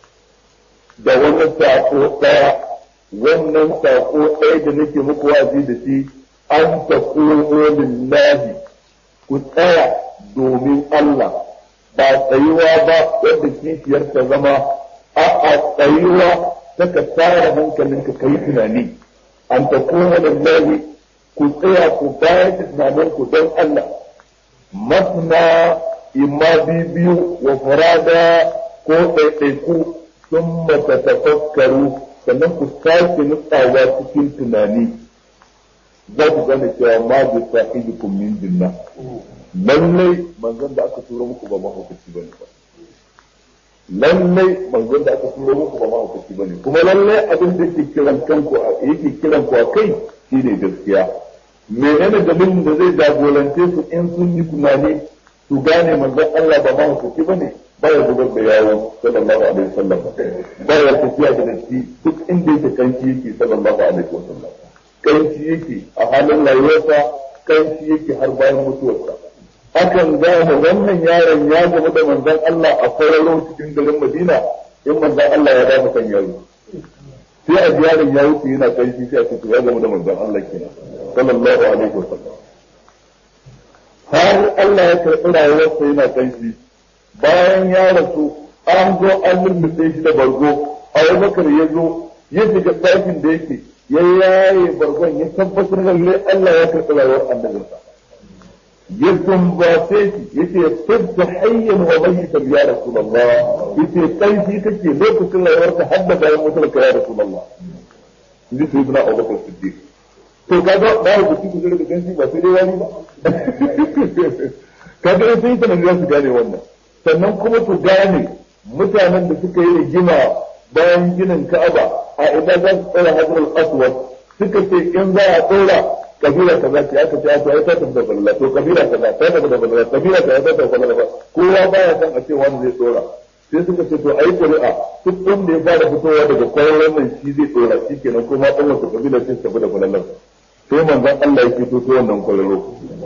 دوة ساقو ديا wannan sako ɗaya da nake muku wazi da shi an ta lillahi ku tsaya domin Allah ba tsayuwa ba wadda kishiyar ta zama a a tsayuwa ta ka tsara hankalinka ka yi tunani an ta lillahi ku tsaya ku bayar da tunaninku don Allah masna imma biyu wa farada ko ɗaiɗaiku sun mata tafakkaru sannan ku sake nutsawa cikin tunani za ku gane cewa ma bi sahibikum min jinna lallai manzon da aka turo muku ba mahaukaci bane ba lallai manzon da aka turo muku ba mahaukaci bane kuma lallai abin da yake kiran kanku yake kiran ku a kai shine gaskiya menene dalilin da zai jagorance su in sun yi tunani su gane manzon Allah ba mahaukaci bane baya zubar da yawo sallallahu alaihi wasallam baya tafiya da datti duk inda yake kanci yake sallallahu alaihi wasallam kanci yake a halin rayuwarsa kanci yake har bayan mutuwarsa akan gane wannan yaron ya gama da manzon Allah a kwararo cikin garin Madina in manzon Allah ya dafa kan yaro sai a yaron ya wuce yana kanci sai a ce ya gama da manzon Allah kenan sallallahu alaihi wasallam har Allah ya karɓi rayuwarsa yana kanci bayan ya rasu an zo an lulluɓe shi da bargo abubakar ya zo ya shiga ɗakin da yake ya yaye bargon ya tabbatar da lalle Allah ya karɓi rayuwar annabinsa ya sumbace shi yace sabta hayyan wa mayyitan ya rasulullah yace kai shi kake lokacin rayuwarka har da bayan mutuwarka ya rasulullah ni sai ibn abubakar siddiq to kaga ba ku ci ku da ganshi ba sai dai wani ba kaga sai ta nan za su gane wannan sannan kuma su gane mutanen da suka yi rigima bayan ginin Ka'aba a idan za su tsaya Hajarul Aswad suka ce in za a tsora kabila kaza ce aka ce aka ta tafi da balala to kabila kaza ta tafi da balala kabila kaza ta tafi da balala kowa baya san a ce wani zai tsora sai suka ce to ayi ƙuri'a duk wanda ya fara fitowa daga kwayoyin nan shi zai tsora shi kenan kuma ɗan wata kabila ce tafi da balalar sai manzon Allah ya fito to wannan kwararo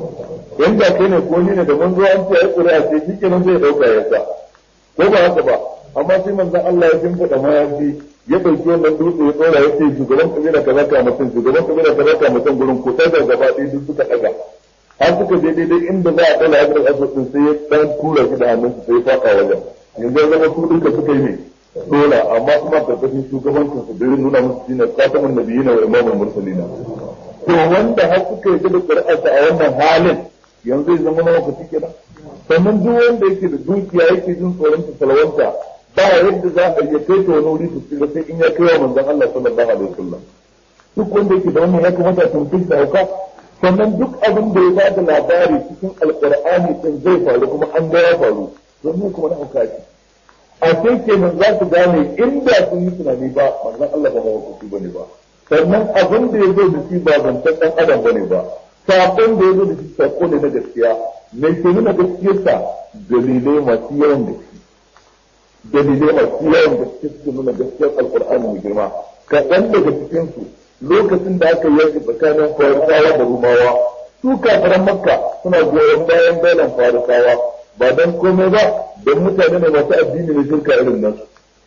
inda kai ne ko ni ne da mun zo an ce ai ƙuri'a sai shi kenan zai dauka ya sa ko ba haka ba amma sai manzon Allah ya shimfiɗa mayafi ya ɗauki wannan dutse ya ɗora ya ce shugaban kabila kaza ka mutum shugaban kabila kaza ka mutum gurin ko sai da gaba ɗaya duk suka ɗaga har suka je daidai inda za a ɗala hajjar asibiti sai ya ɗan tura shi da hannunsa sai ya faɗa wajen yanzu ya zama su duka suka yi ne dole amma kuma karkashin shugabancin su birin nuna musu shine khatamun nabiyina wa imamul mursalina to wanda har suka yi da qur'ansa a wannan halin yanzu ya zama nawa kuci kenan sannan duk wanda yake da dukiya yake jin tsoron ta salawanta ba yadda za a iya kai ta wani wuri su tsira sai in ya kai wa manzon Allah sallallahu alaihi wasallam duk wanda yake da wannan ya kamata a tuntuɓe da hauka sannan duk abin da ya bada labari cikin alqur'ani din zai faru kuma an ga ya faru don kuma na hauka ce a sai kenan za su gane inda sun yi tunani ba manzon Allah ba mawakuci bane ba sannan abin da ya zo da shi ba zancen ɗan adam bane ba sakon da ya zo da shi sako ne na gaskiya mai ke nuna gaskiyarsa dalilai masu yawan gaske dalilai masu yawan gaske suke nuna gaskiyar alkur'ani mai girma kaɗan daga cikinsu lokacin da aka yanke tsakanin farisawa da rumawa su kafaran makka suna goyon bayan dalan farisawa ba don komai ba don mutane ne masu addini na shirka irin nan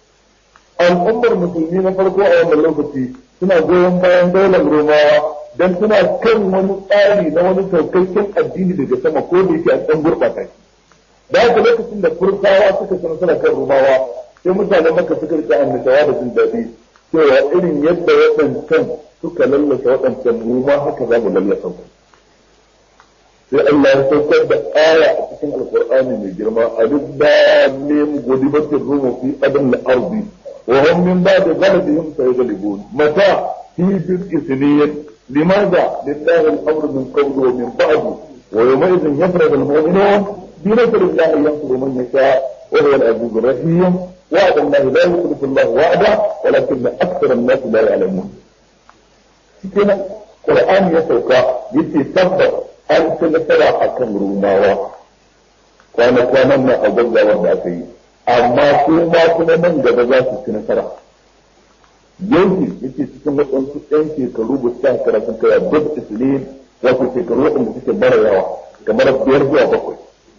al'ummar musulmi na farko a wannan lokaci suna goyon bayan daular romawa don suna kan wani tsari na wani saukakken addini daga sama ko da yake a ɗan gurɓata shi da haka lokacin da fursawa suka san suna kan romawa sai mutanen maka suka rika annishawa da jin daɗi cewa irin yadda waɗancan suka lallasa waɗancan mu ma haka za mu lallasa ku sai Allah ya saukar da aya a cikin alkur'ani mai girma alif lam mim gudibatir rumu fi adl al-ardi وهم من بعد غلبهم سيغلبون متى في بضع سنين لماذا لله الامر من قبل ومن بعد ويومئذ يفرغ المؤمنون بنصر الله ينصر من يشاء وهو العزيز الرحيم وعد الله لا يخلف الله وعده ولكن اكثر الناس لا يعلمون كده قرآن يسوكا يتي تبت an ci nasara a kan rumawa kwana-kwanan nan a gwamnawar da aka yi amma su ma kuma nan gaba za su ci nasara yanki yake cikin waɗansu ɗan shekaru ba su shekara sun kaya duk isilin wato shekaru waɗanda suke bara yawa kamar biyar zuwa bakwai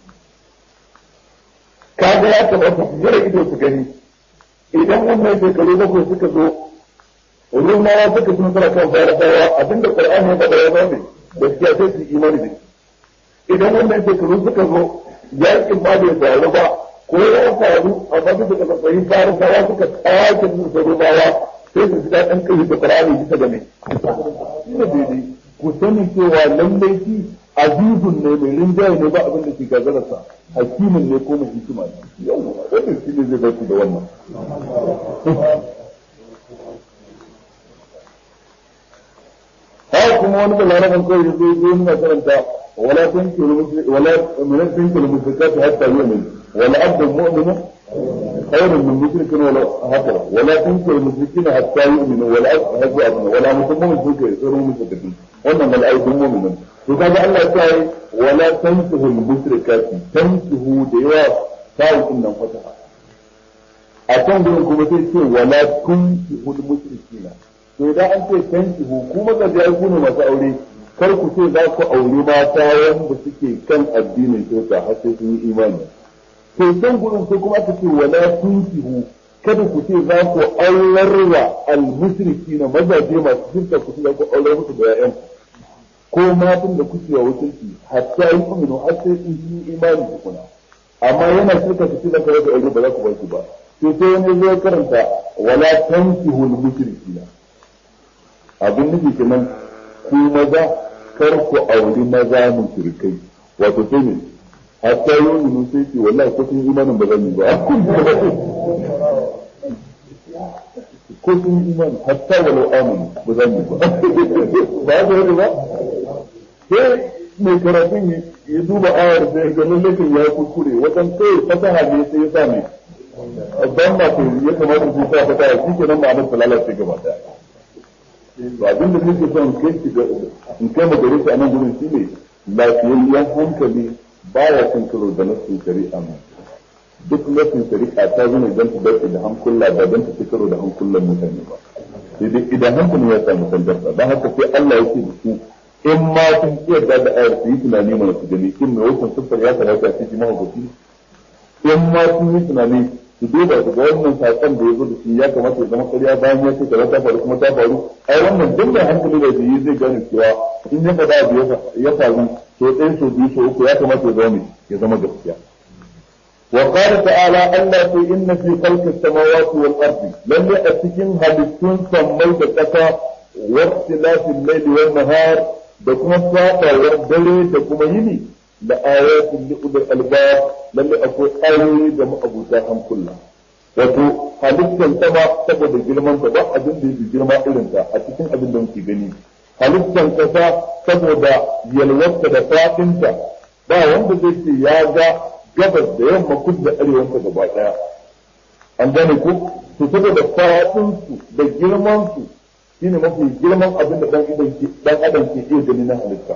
kaga ya kamata su jira ido su gani idan wannan shekaru bakwai suka zo rumawa suka ci nasara kan farasawa abinda qur'ani ya faɗa ya zama gaskiya sai su imani da shi idan wannan shekaru suka zo yakin ba bai faru ba ko ya faru amma duk da kafa fahim farisawa suka sake su da rumawa sai su fita ɗan kai da qur'ani bisa ga mai ina daidai ku sani cewa lallai shi azizun ne mai rinjaye ne ba abin da ke gazararsa hakimin ne ko mai hikima ne yau wannan shi ne zai zarfi da wannan haka kuma wani da larabar kawai da zai zo nuna karanta wala tankiru wala min tankiru mushrikati hatta yu'min wala abdu mu'min khairun min mushrikin wala haka wala tankiru mushrikina hatta yu'minu wala abdu abdu wala mutummin suke tsaro mushrikin wannan wala aidun mu'minin to kaga Allah ya yi wala tankiru mushrikati tankihu da yawa sai din nan fata a can gurin kuma sai ce wala tunkihu mushrikina to idan an ce tanki hukumar da ya kuna masu aure kar ku ce za ku auri mata wanda suke kan addinin kyauta har sai sun yi imani to can gurin sai kuma aka ce wala tunkihu kada ku ce za ku aurarwa almusriki na mazaje masu shirka ku ce za ku aurar musu da ƴaƴan ko matan da kuke wa wakilci hatta yi uminu har sai sun yi imani tukuna amma yana shirka ku ce za ku wata aure ba za ku ba su ba to sai wani zai karanta wala tankihu almusrikina abin nufi kenan ku maza kar ku auri maza mushrikai wato sai ne hatta yi wani sai ce wallahi ko sun imanin ba zan yi ba ko sun imani hatta walau amanu ba zan yi ba ba ga wani ba sai mai karatun ya duba ayar sai ga lallakin ya kuskure wajen kai fasaha ne sai ya sa mai ban ma ya kamata su sa fasaha shi kenan ma'anar ta lalace gaba daya to abin da nake son kai shi in kai mu gare shi a nan gurin shi ne lafiyayyen hankali baya cin karo da nasin shari'a mu duk nasin shari'a ta zama don ta dace da hankula ba don ta ci karo da hankulan mutane ba sai dai idan hankali ya samu sandarsa don haka sai Allah ya ce da su in ma sun yarda da ayar su yi tunani mana su gani in mai wasan siffar ya kamata a cikin mahaukaci in ma sun yi tunani su duba su ga wannan sakon da ya zo da shi ya kamata ya zama ƙarya bayan ya ce kaza ta faru kuma ta faru ai wannan duk mai hankali da yi zai gane cewa in ya faɗa abu ya faru so ɗaya so biyu so uku ya kamata ya zama ya zama gaskiya وقال تعالى ألا في إن في خلق السماوات والأرض لم يأتكم هلكتون سميت كتا واختلاف الليل والنهار دكما ساقا والدلي دكما يني لآيات لأولي الألباب لم أكون آيوي دم أبو تاهم كلها wato halittar sama saboda girman ta ba abin da yake girma irin ta a cikin abin da muke gani halittar kasa saboda yalwarta da fadinta ba wanda zai ce ya ga gabas da yamma kudu da arewan ta gaba daya an gane ku to saboda fadin su da girman su shine mafi girman abin da dan adam ke dan adam ke iya gani na halitta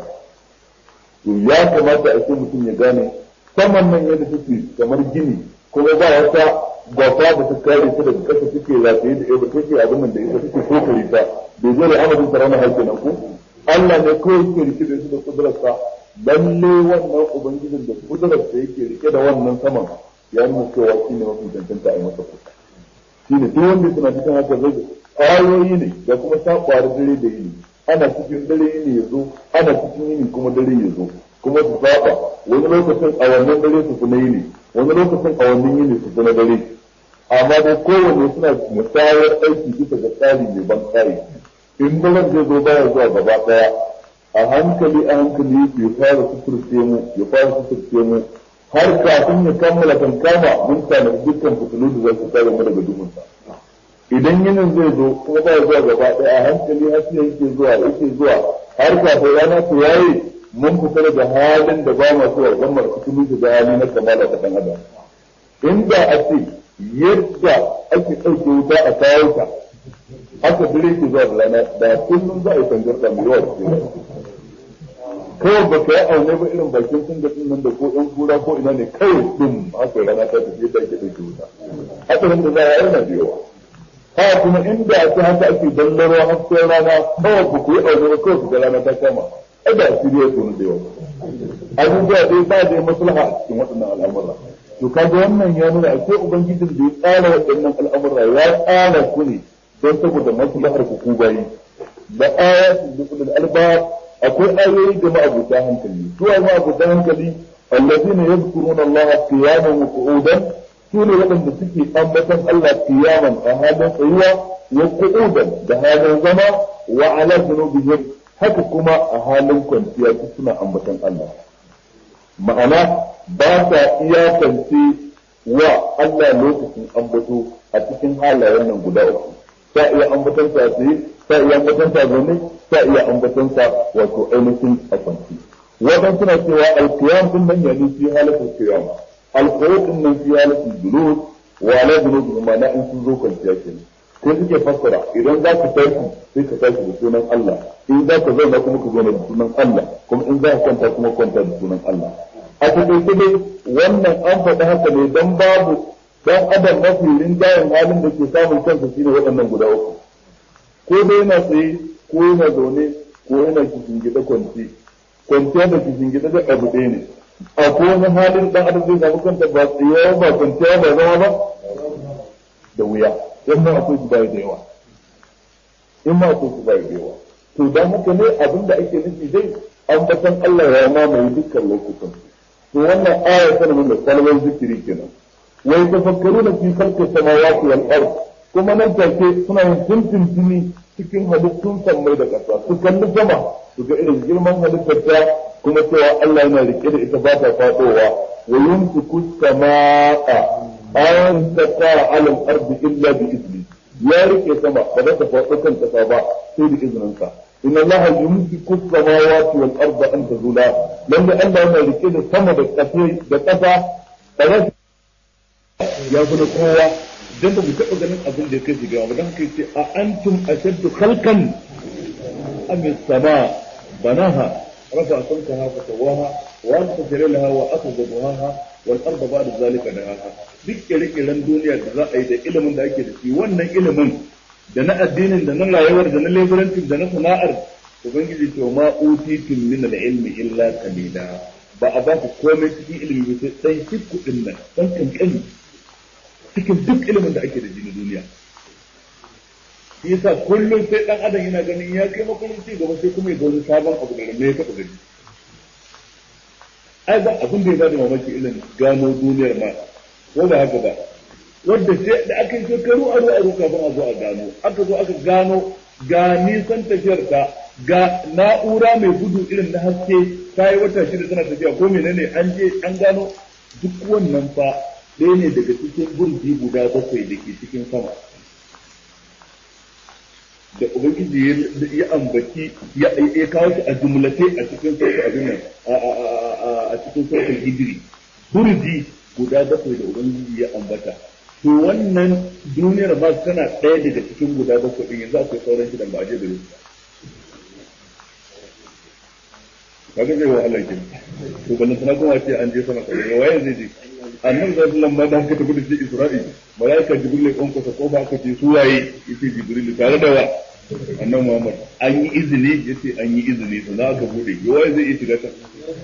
to ya kamata a ce mutum ya gane saman nan yadda take kamar gini kuma ba wata gwafa da ta kare ta daga kasa take rataye da ita take abin nan da ita take kokari ta bai zo da amadin sa ranar haƙƙi nan ku Allah ne kawai ke rike da su da kudurarsa lalle wannan ubangijin da kudurarsa yake rike da wannan saman ya nuna cewa shi ne mafi cancanta a yi masa kuka shi ne duk wanda suna cikin haka zai ƙwayoyi ne da kuma saƙwari dare da yini ana cikin dare yini ya zo ana cikin yini kuma dare ya zo kuma su saba wani lokacin a wannan dare su na yini wani lokacin a wannan yini su na dare amma dai kowanne suna musayar aiki bisa ga tsari mai ban tsari in daren zai zo baya zuwa gaba daya a hankali a hankali ya fara suturce mu ya fara suturce mu har kafin ya kammala kan kama mun tana dukkan fitilu da za su kare mu daga duhunsa idan yinin zai zo kuma ba zuwa gaba ɗaya a hankali har sai yake zuwa yake zuwa har kafin rana ta yayi mun fita daga halin da ba ma zuwa dan markutu mun shiga hali na kamala ta dan adam inda a ce yadda ake ɗauke wuta a kawo ta aka dire ki zuwa da rana da kullum za a yi tangarɗa mai yawa cikin kawai ba ka yi aune ba irin bakin sun da nan da ko ɗan kura ko ina ne kawai ɗin haka rana ta tafi yadda ake ɗauke wuta hatsarin da za a yi na da yawa haka kuma inda ake haka ake dallaro hasken rana kawai ba ku yi aune ba kawai ku ga rana ta kama ai da asiri ya tunu da yawa abubuwa dai ba da maslaha a cikin waɗannan al'amura to kaga wannan ya nuna akwai ubangijin da ya tsara waɗannan al'amura ya tsara ku ne don saboda maslahar ku ku bayi da ayatul liqul albab akwai ayoyi da ma'abuta hankali su ai ma'abuta hankali allazina yadhkuruna allaha qiyaman wa qu'udan su ne waɗanda suke ambatan Allah qiyaman a halin tsayuwa wa qu'udan da halin zama wa ala junubihim haka kuma a halin kwanciya suna ambatan Allah ma'ana ba sa iyakance wa Allah lokacin ambato a cikin halayen nan guda uku sa iya ambaton sa tsaye sa iya ambaton sa zaune sa iya ambaton sa wato ainihin a kwanci wadan suna cewa alqiyam din nan yani fi halatul qiyam alqurud din nan fi halatul julus wa ala julus ma'ana in sun zo kwanciya kenan sai suke fassara idan za ka tashi sai ka tashi da sunan Allah in za ka zauna kuma ka zauna da sunan Allah kuma in za ka kwanta kuma kwanta da sunan Allah a takaice dai wannan an faɗi haka ne dan babu dan adam mafi rinjayen halin da ke samun kansa shine waɗannan guda uku ko dai yana tsaye ko yana zaune ko yana kishin gida kwanci kwanciya da kishin gida da abu ɗaya ne a ko wani halin dan adam zai samu kanta ba tsaye ba kwanciya ba zama ba da wuya in ma akwai su bai da yawa in ma akwai su bai da yawa to dan haka ne abin da ake nufi dai an batan Allah ya mamaye dukkan lokutan to wannan aya tana nuna kalmar zikiri kenan wai tafakkaruna fi khalqi samawati wal ard kuma nan take suna yin tuntuntuni cikin halittun sammai da ƙasa su kalli sama su ga irin girman halittar ta kuma cewa Allah yana rike da ita ba ta fadowa wa yumsiku samaa an taqa ala al-ardi illa bi izni ya rike sama ba za ta faɗo kan ƙasa ba sai da izinin sa inna Allah yumsiku samawati wal arda an tazula lalle Allah yana rike da sama da ƙasa da ƙasa ba za ya fi na kowa dan ba mu taɓa ganin abin da ya kai shiga ba dan haka yace a antum ashaddu khalqan am as-sama banaha rafa samkaha fa sawaha wa anta laha wa akhadha duhaha wal arda ba'da zalika dahaha duk kire-kiren duniya da za a yi da ilimin da ake da shi wannan ilimin da na addinin da na rayuwar da na leburancin da na sana'ar ubangiji to ma utitum min al-ilmi illa qalila ba a ba ku komai cikin ilimi ba sai dan kudin nan dan kankani cikin duk ilimin da ake da shi na duniya shi yasa kullum sai dan adam yana ganin ya kai makon ci gaba sai kuma ya ga wani sabon abu da me ya taba gani ai ba abin da ya bada mamaki irin gano duniyar ma ko da haka ba wanda sai da aka yi shekaru aro aro kafin a zo a gano aka zo aka gano ga nisan tafiyar ta ga na'ura mai gudu irin na haske ta yi wata shida tana tafiya ko menene an je an gano duk wannan fa ɗaya ne daga cikin burji guda bakwai da ke cikin sama da ubangiji ya ambaci ya kawo shi a jumlace a cikin sautin abin a cikin sautin hijiri burji guda bakwai da ubangiji ya ambata to wannan duniyar ba tana ɗaya daga cikin guda bakwai ɗin yanzu akwai sauran shidan ba a je da su kaga zai wahala ke to ban sana kuma ce an je sama kai waye zai je annabi sallallahu alaihi wasallam da haka tafi da shi Isra'i malaika jibril ya konko ta ko ba ka ce su waye yace jibril tare da wa annabi Muhammad an yi izini yace an yi izini to za ka bude waye zai iya shiga ta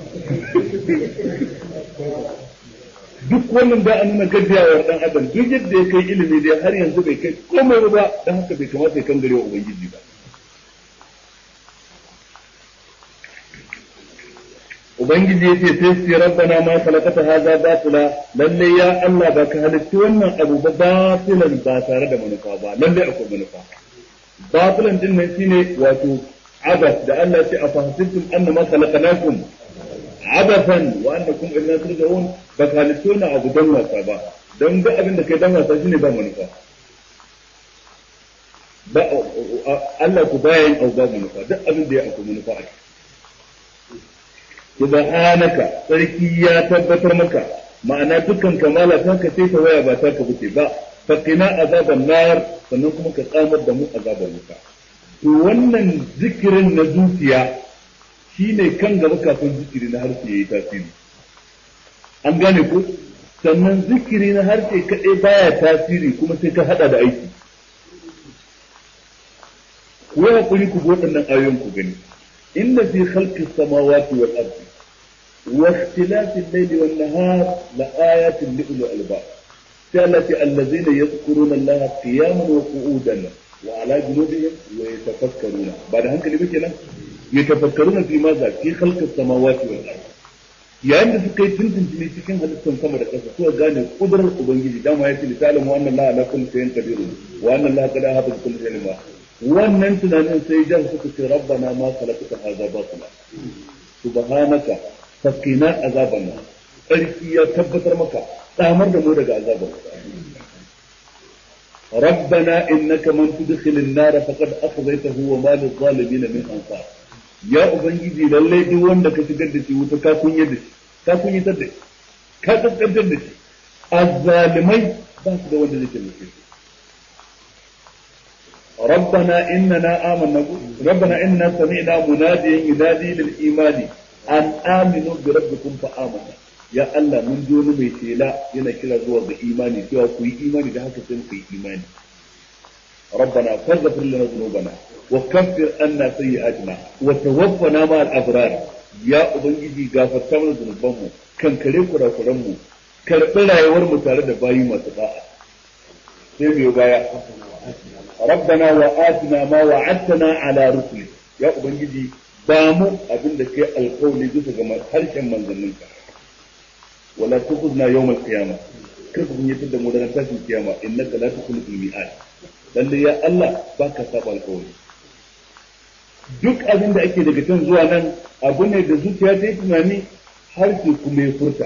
duk wannan da an nuna gajiyawar dan adam duk yadda ya kai ilimi dai har yanzu bai kai komai ba dan haka bai kamata ya kangare wa ubangiji ba ubangiji yace sai sai rabbana ma khalaqata hadha batila lalle ya Allah ba ka halitta wannan abu ba batilan ba tare da manufa ba lalle akwai manufa batilan din nan shine wato abas da Allah ya ce afahasibtum annama khalaqnakum abasan wa annakum ilayna turja'un ba ka halitta wannan abu dan wasa ba dan duk abin da kai dan wasa shine ba manufa ba Allah ku baya yin auba manufa duk abin da ya akwai manufa a subhanaka sarki ya tabbatar maka ma'ana dukkan kamala ta ka sai ta waya ba ta ka buce ba faqina azaban nar sannan kuma ka tsamar da mu azaban wuta to wannan zikirin na zuciya shine kan gaba kafin zikiri na harshe yayi tasiri an gane ko sannan zikiri na harshe kaɗai baya tasiri kuma sai ka hada da aiki ku yi hakuri ku waɗannan ayoyin ku gani inna fi khalqis samawati wal ardi wa ikhtilafil layli wan nahar la ayatin li ulil albab sai Allah ce allazina yadhkuruna Allah qiyaman wa qu'udan wa ala junubihim wa yatafakkaruna ba da hankali ba kenan yatafakkaruna fi ma za fi khalqis samawati wal ardi yayin da suka yi tuntuntuni cikin halittar sama da ƙasa suka gane kudurar ubangiji dama ya ce litalin wa annan la ala kulli shay'in qadirun wa annan la qad ahata kulli shay'in ma wannan tunanin sai jan suka ce rabbana ma khalaqta hadha batila subhanaka fakina azaban sarki ya tabbatar maka tsamar da mu daga azaban ربنا إنك من تدخل النار فقد أخذيته وما للظالمين من أنصار ya ubangiji lallai duk wanda ka shigar da shi wuta ka kunyar da shi ka kunyatar da shi ka kaskantar da shi azzalimai ba su da wanda zai taimake su ربنا إننا آمنا ربنا إننا سمعنا مناديا ينادي للإيمان أن آمنوا بربكم فآمنا يا الله من دون ميتيلا ينا كلا زوا بإيماني سوى كوي إيماني ده هكذا كوي إيماني ربنا فاغفر لنا ذنوبنا وكفر عنا سيئاتنا وتوفنا مع الأبرار يا أبنجي غافرت mana zunubanmu kan kare kurakuranmu karɓi rayuwar mu tare da bayi masu da'a sai mai baya ربنا وآتنا ما وعدتنا على رسلك يا ubangiji ba mu abin da kai alƙawli bisa ga harshen manzanninka wala tukhzna yawm al-qiyamah kar ku yi da mu da tashin kiyama innaka la tukhlifu al-mi'ad lalle ya Allah baka saba alƙawli duk abin da ake daga can zuwa nan abu ne da zuciya ta yi tunani harshe kuma ya furta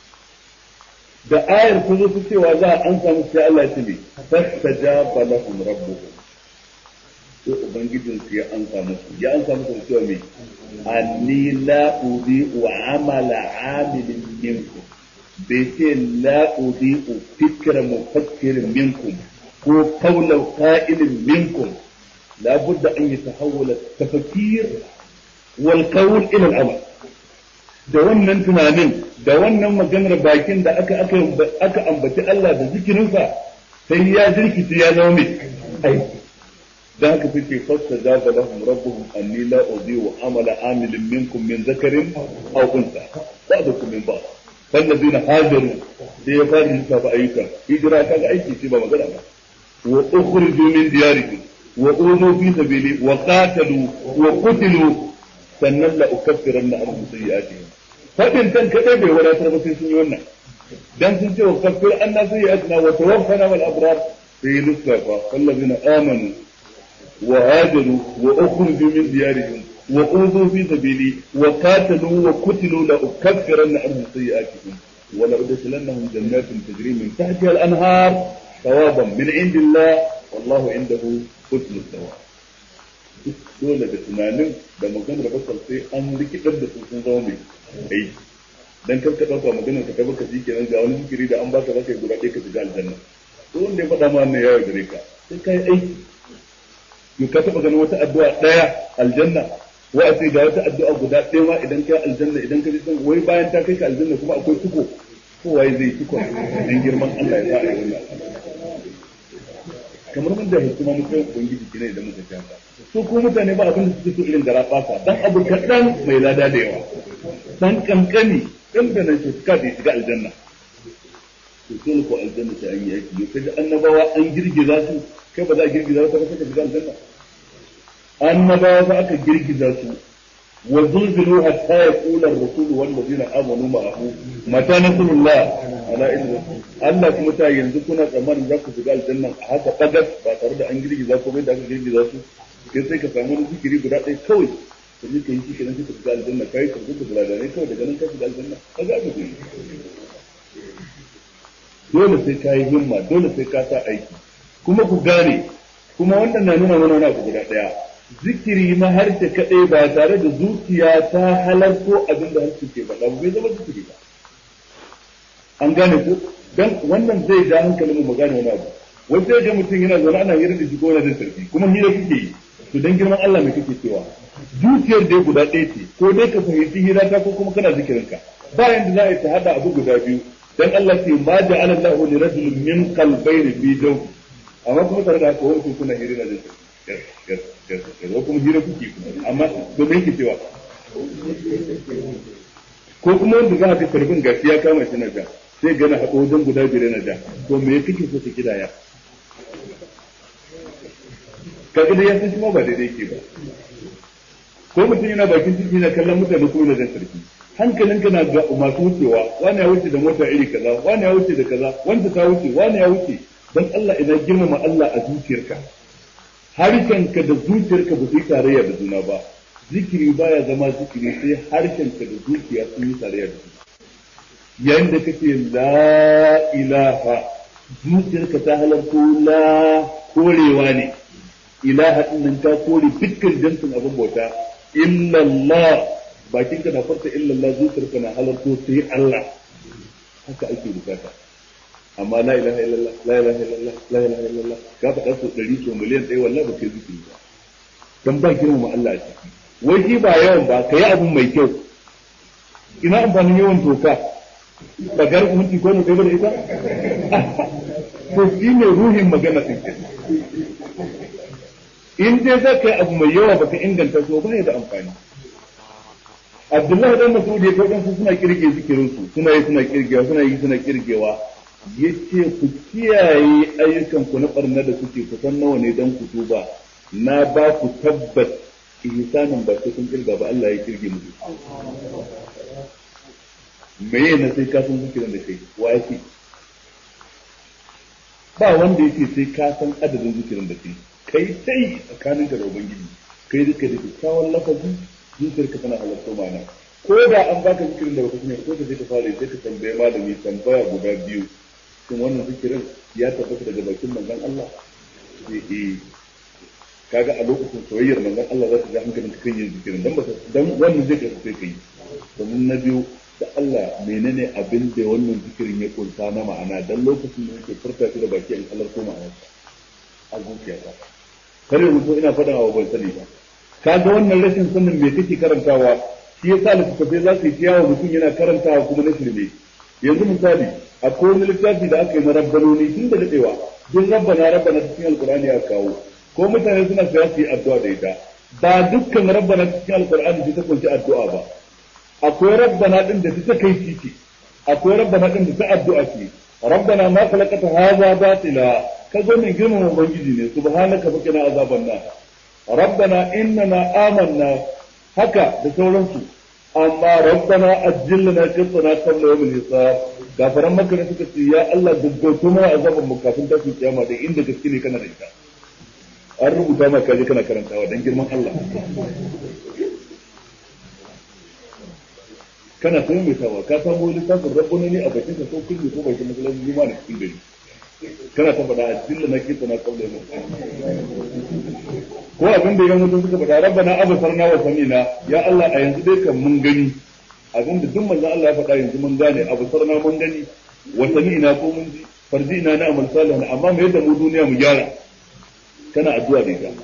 da ayar ta zo ta cewa za a an samu sai Allah ya ce fastajaba lahum rabbuhum sai ubangijin su ya an samu su ya an samu su cewa me anni la udhi'u amala amilin minkum bai ce la udhi'u fikra mufakkirin minkum ko qawla qa'ilin minkum la budda an yatahawwala tafakir wal qawl ila al-amal da wannan tunanin da wannan maganar bakin da aka aka aka ambaci Allah da zikirinsa sai ya jirkice ya zama mai aiki da haka sai fasta jaba lahum rabbuhum anni la udhi'u amala amilin minkum min zakarin aw unsa ba'dukum min ba'd fallazina hajaru sai ya fara yin sabu ayyuka hijira kaga aiki ce ba magana ba wa ukhriju min diyarihim wa uzu fi sabili wa qatalu wa qutilu sannan la ukaffiranna anhum sayyi'atihim fadin kan kadai bai wadatar ba sai sun yi wannan dan sun ce wa kaffir anna sayyi'atina wa tawaffana wal abrar sai lissafa wallazina amanu wa hajaru wa ukhriju min diyarihim wa uzu fi sabili wa qatalu wa qutilu la ukaffiranna anhum sayyi'atihim wa la udkhilannahum jannatin tajri min tahtiha al anhar thawaban min indillah wallahu indahu husnul thawab dole da tunanin da maganar basal sai an rikidar da su sun zama mai aiki dan kar ka dauka maganar ka tabbata ji kenan ga wani zikiri da an baka zaka yi guda ɗaya ka shiga aljanna to wanda ya faɗa ma wannan yawo gare ka sai kai aiki to ka taba ganin wata addu'a ɗaya aljanna wa a ce ga wata addu'a guda ɗaya ma idan kai aljanna idan ka ji san wai bayan ta kai ka aljanna kuma akwai tuko ko waye zai tuko dan girman Allah ya sa a yi wannan kamar mun da hikima mun kai ubangiji kine idan muka kyanta su ko mutane ba abin da suke so irin gara fasa dan abu kaɗan mai lada da yawa dan kankani dan da nan shi suka da shiga aljanna to dole ko aljanna sai an yi aiki ne kaji annabawa an girgiza su kai ba za a girgiza su ba sai ka shiga aljanna annabawa za aka girgiza su wa zulzilu hatta yaqula ar-rasul wal ladina amanu ma'ahu mata nasrullah ala idris Allah kuma ta yanzu kuna tsammanin za ku shiga aljanna a haka bagas ba tare da an girgiza ko bai da aka girgiza su kai sai ka samu wani zikiri guda ɗaya kawai ka je ka yi shi kenan sai ka shiga aljanna kai ka rubuta bulaganai kawai daga nan ka shiga aljanna ka ga abu ne dole sai ka yi himma dole sai ka sa aiki kuma ku gane kuma wannan na nuna mana wani abu guda ɗaya zikiri na harshe kaɗai ba tare da zuciya ta halarto abin da harshe ke faɗa bai zama zikiri ba an gane ko dan wannan zai ja hankalin mu gane wani abu wai sai ga mutum yana zaune ana hira da shi ko yana jin sarki kuma hira kike yi to dan girman Allah mai kake cewa zuciyar dai guda ɗaya ce ko dai ka fahimci hira ta ko kuma kana zikirin ka ba yanda za a yi ta hada abu guda biyu dan Allah ce ma ja'ala Allahu li rajulin min qalbayni fi jawfi amma kuma tare da haka wani kuna hira da jin ko kuma hira kuke amma to me yake cewa ko kuma wanda za a ga karbin gashi ya kama shi na ja sai gana haɗo wajen guda biyar na ja to me ya kake so ta kidaya kaga da ya san shi ma ba daidai ke ba ko mutum yana bakin ciki na kallon mutane ko yana jan sarki hankalinka na ga masu wucewa wani ya wuce da mota iri kaza wani ya wuce da kaza wanda ta wuce wani ya wuce dan Allah ina girmama Allah a zuciyarka harshenka da zuciyarka ba su yi tarayya da juna ba zikiri baya zama zikiri sai harshenka da zuciya sun yi tarayya da juna yayin da kace la ilaha zuciyarka ta halarto la korewa ne ilaha din nan ta kore dukkan jinsin abin bauta illallah bakinka na farta illallah zuciyarka na halarto sai Allah haka ake bukata amma la ilaha illallah la ilaha illallah la ilaha illallah ka faɗa so ɗari so miliyan ɗaya wallahi ba kai zikiri ba dan ba girmama Allah a ciki wai shi ba yawan ba ka yi abun mai kyau ina amfanin yawan toka ba gar minti ko ne kai da ita to shi ne ruhin magana din ke in dai za ka yi abu mai yawa baka inganta so ba ya da amfani Abdullahi dan Mas'ud ya kawo su suna kirge zikirin su suna yi suna kirgewa suna yi suna kirgewa yace ku kiyaye ayyukan ku na barna da kuke kusan nawa ne dan ku tuba na ba ku tabbas ihsanin ba sai kun kirga ba Allah ya kirge muku meye na sai ka san zikirin da kai wa yake ba wanda yake sai ka san adadin zikirin da kai kai sai tsakanin da ubangiji kai duka da kyakkyawan lafazi zuciyarka tana halarta mana ko da an baka zikirin da baka sani ko da sai ka fara sai ka tambaye malami tambaya guda biyu shin wannan zikirin ya tabbata daga bakin manzon Allah eh kaga a lokacin soyayyar manzon Allah za ta ji hankalin ka kan yin zikirin dan baka dan wannan zai ka sai kai domin na biyu da Allah menene abin da wannan zikirin ya kunsa na ma'ana dan lokacin da yake furta shi da baki an Allah ko ma'ana a zuciyata kare rubuto ina faɗa wa ban sani ba kaga wannan rashin sanin me kake karantawa shi yasa littattafai za su yi ciyawa mutum yana karantawa kuma na shirme yanzu misali akwai wani littafi da aka yi na rabbanoni tun da daɗewa duk rabbana rabbana cikin alkur'ani ya kawo ko mutane suna saya su yi addu'a da ita ba dukkan rabbana cikin alkur'ani ta kunshi addu'a ba akwai rabbana din da ta kai titi akwai rabbana din da ta addu'a ce rabbana ma khalaqata hadha batila ka zo min girman ubangiji ne subhanaka fakina azaban nar rabbana innana amanna haka da sauransu amma rabbana ajjilna qitna qabla yawm al-hisab gafaran maka ne suka ce ya Allah gaggauto mana azaban mu kafin tashin kiyama da inda gaske ne kana da ita an rubuta maka kaje kana karantawa dan girman Allah kana sai mai tawa ka samu littafin rabbuna ne a bakin ka ko kullu ko bakin masallaci juma'a ne cikin gari kana ta faɗa ajilla na kita na kaula mu ko abin da yan mutum suka faɗa rabbana abasarna wa samina ya Allah a yanzu dai kan mun gani abin da duk manzon Allah ya faɗa yanzu mun gane abasarna mun gani wa samina ko mun ji farjina na amal salihan amma me yadda mu duniya mu gyara kana addu'a da ita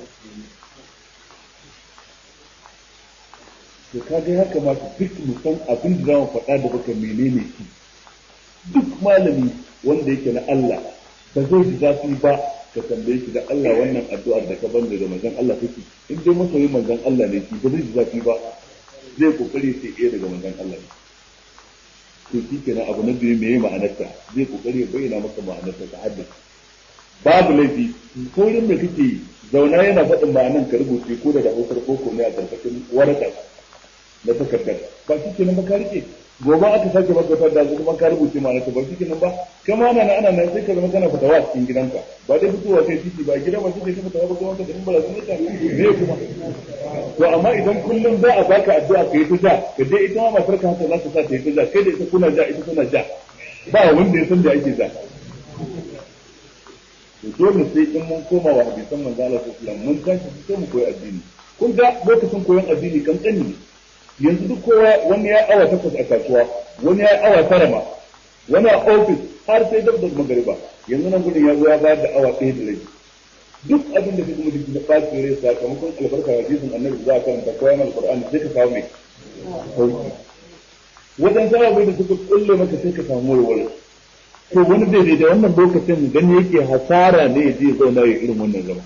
to kaga ya kamata duk mu san abin da za mu faɗa da baka menene shi duk malami wanda yake na Allah ba zai ji zafi ba ka tambaye shi da Allah wannan addu'ar da ka banda da manzon Allah take in dai masoyin manzon Allah ne shi ba zai ji zafi ba zai kokari sai iya daga manzon Allah ne to shi kenan abu na biyu meye ma'anarta zai kokari ya bayyana maka ma'anarta ta haddace babu laifi korin da kake zauna yana faɗin ma'anan ka rubuce ko da hausar koko ne a karkashin waraka na takardar ba shi kenan ba ka rike gobe aka sake maka wata da kuma ka rubuce ma ta ba shi kenan ba kama ana ana nan sai ka zama kana fitawa a cikin gidanka ba dai fitowa kai titi ba gida ba sai ka fitawa ba kuma ka da ba sun ta me kuma to amma idan kullum za a baka addu'a ka yi ta ja ka je ita ma matar ka haka za ta sa ta yi ta ja kai da ita kuna ja ita tana ja ba wanda ya san da ake ja to dole sai in mun koma wa hadisan manzo Allah sallallahu alaihi mun tashi sai mu koyi addini kun ga lokacin koyon addini kan tsani ne yanzu duk kowa wani ya awa takwas a kasuwa wani ya awa tara ma wani a ofis har sai dab da magariba yanzu nan gudun ya zo ya bayar da awa ɗaya da rabi duk abin da ka kuma duk da ɓaci rai sakamakon albarka hadisin annabi za a karanta koyan alqur'ani sai ka samu mai sauki wajen sababai da suka kulle maka sai ka samu warware to wani bai da wannan lokacin gani yake hasara ne ya je zauna ya irin wannan zama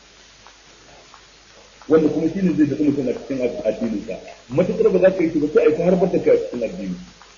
wanda kuma shine zai daɗi mutum a cikin addinin sa matukar ba za ka yi shi ba sai a yi ta harbar da kai a cikin addini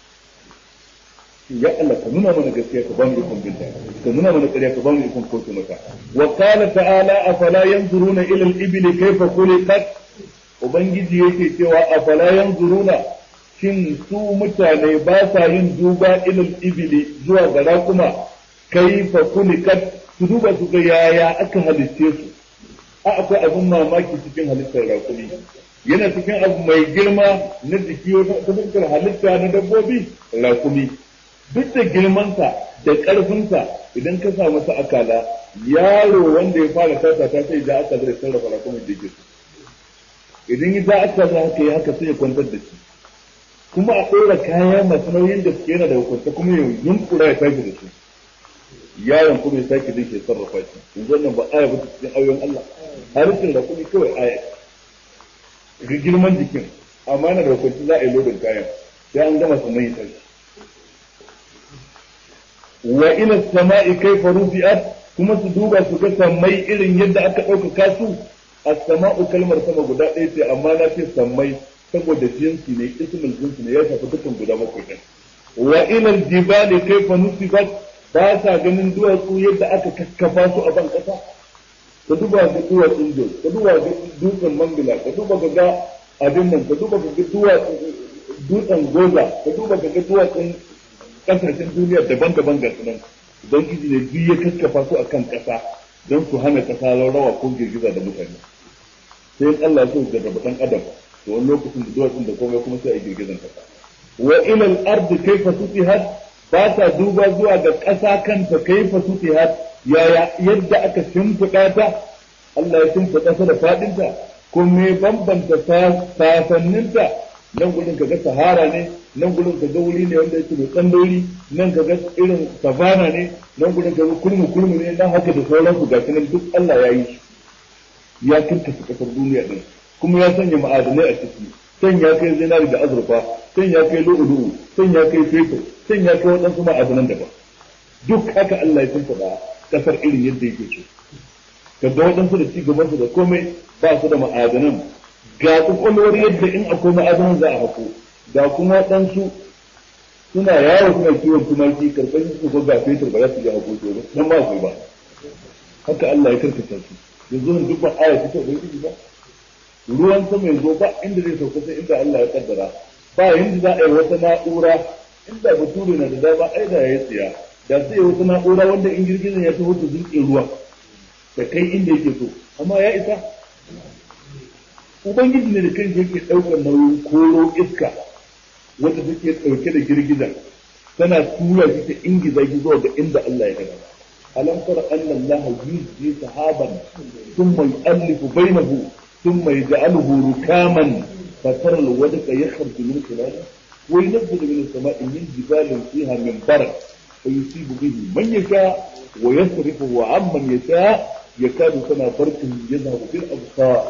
ya Allah ka nuna mana gaskiya ka bamu ikon binta ka nuna mana ƙarya ka bamu ikon kauce maka wa qala ta'ala afala yanzuruna ila al-ibli kayfa khuliqat ubangiji yake cewa afala yanzuruna shin su mutane ba sa yin duba ilal ibili zuwa ga raƙuma kaifa khuliqat su duba su ga yaya aka halitte su a akwai abin mamaki cikin halittar raƙumi yana cikin abu mai girma na jiki ta fuskar halitta na dabbobi raƙumi duk da girmansa da ƙarfinsa idan ka sa masa akala yaro wanda ya fara tasa ta sai da aka zai sarrafa raƙumin da yake idan ya za aka za haka ya haka sai ya kwantar da shi kuma a ɗora kaya masu nauyin da suke yana da hukunta kuma ya yunkura ya tashi da su yaron kuma ya sake dai ke sarrafa shi yanzu wannan ba aya ba cikin ayoyin Allah harshen da kuma kawai aya ga girman jikin amma yana da hukunci za a yi lodin kayan sai an gama sannan ya tashi wa ila sama'i kaifa rufi'at kuma su duba su ga sammai irin yadda aka ɗaukaka su as-sama'u kalmar sama guda ɗaya ce amma na ce sammai saboda jinsi ne ismul jinsi ne ya shafi dukkan guda bakwai ɗin wa ila al-jibali kaifa nusibat ba sa ganin duwatsu yadda aka kakkafa su a ban kasa ka duba ga duwatsun jos ka duba ga dutsen mambila ka duba ga ga abin nan ka duba ga duwatsun dutsen goza ka duba ga ga duwatsun kasashen duniya daban-daban ga sunan don kiji ne duk ya kakkafa su akan kasa don su hana kasa rawa ko girgiza da mutane sai Allah ya so da dan adam to wani lokacin da duwatsun da komai kuma sai a girgizan kasa wa ila al-ardi kayfa sutihat ba ta duba zuwa ga ƙasa kanta kaifa sutihat yaya yadda aka shimfiɗa ta Allah ya shimfiɗa ta da faɗinta ko me bambanta sasanninta nan gudun ka ga sahara ne nan gudun ka ga wuri ne wanda yake mai tsandori nan ka ga irin savana ne nan gudun ka ga kurmu kurmu ne nan haka da sauransu ga nan duk Allah ya yi shi ya kirkasa kasar duniya din kuma ya sanya ma'adanai a ciki san ya kai zinari da azurfa san ya kai lu'ulu'u san ya kai fetur san ya kai waɗansu ma'adanan daban duk haka Allah ya tuntuɓa kasar irin yadda yake so kaga waɗansu da ci gabansu da komai ba su da ma'adanan ga kwakwalwar yadda in akwai ma'adanan za a hako ga kuma waɗansu suna yawo suna kiwon tumaki karkashin su ko ga fetur ba za su iya hako su ba nan ba akwai ba haka Allah ya karkata su yanzu nan duk ba aya ta ubangiji ba ruwan sama yanzu ba inda zai sauka sai inda Allah ya kaddara ba yanda za a yi wata na'ura inda bature na da dama ai da ya tsaya da sai wata na'ura wanda in girgizan ya taho da zurƙin ruwa da kai inda yake so amma ya isa ubangiji ne da kanshi yake ɗaukar nauyin koro iska wanda take ɗauke da girgizan tana tura shi ta ingiza shi zuwa ga inda Allah ya gaba alam tara anna Allah yuzji sahaban thumma yu'allifu bainahu thumma yaj'aluhu rukaman fatara al-wadqa yakhruju min khilalihi وينزل من السماء من جبال فيها من برد فيصيب به من يشاء ويصرفه عمن يشاء يكاد سنا برقه يذهب في الابصار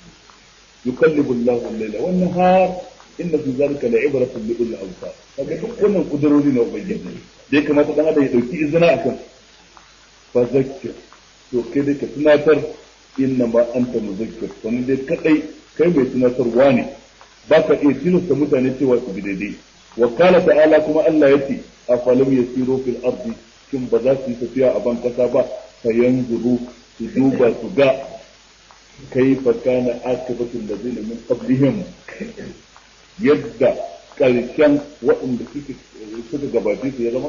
يقلب الله الليل والنهار ان في ذلك لعبرة لأولي الابصار kaga duk wannan kudurori na ubangiji da ya kamata dan adam ya dauki izina akan fa zakkir to kai dai ka tunatar inna ma anta muzakkir wani dai kadai kai mai tunatarwa ne ba ka iya tilasta mutane cewa su bi daidai wa kala ta'ala kuma Allah ya ce a falam yasiru fil ardi kin ba za su yi tafiya a ban kasa ba fa yanzuru su duba su ga kaifa kana akibatul ladina min qablihim yadda karshen waɗanda suke suka gabace su ya zama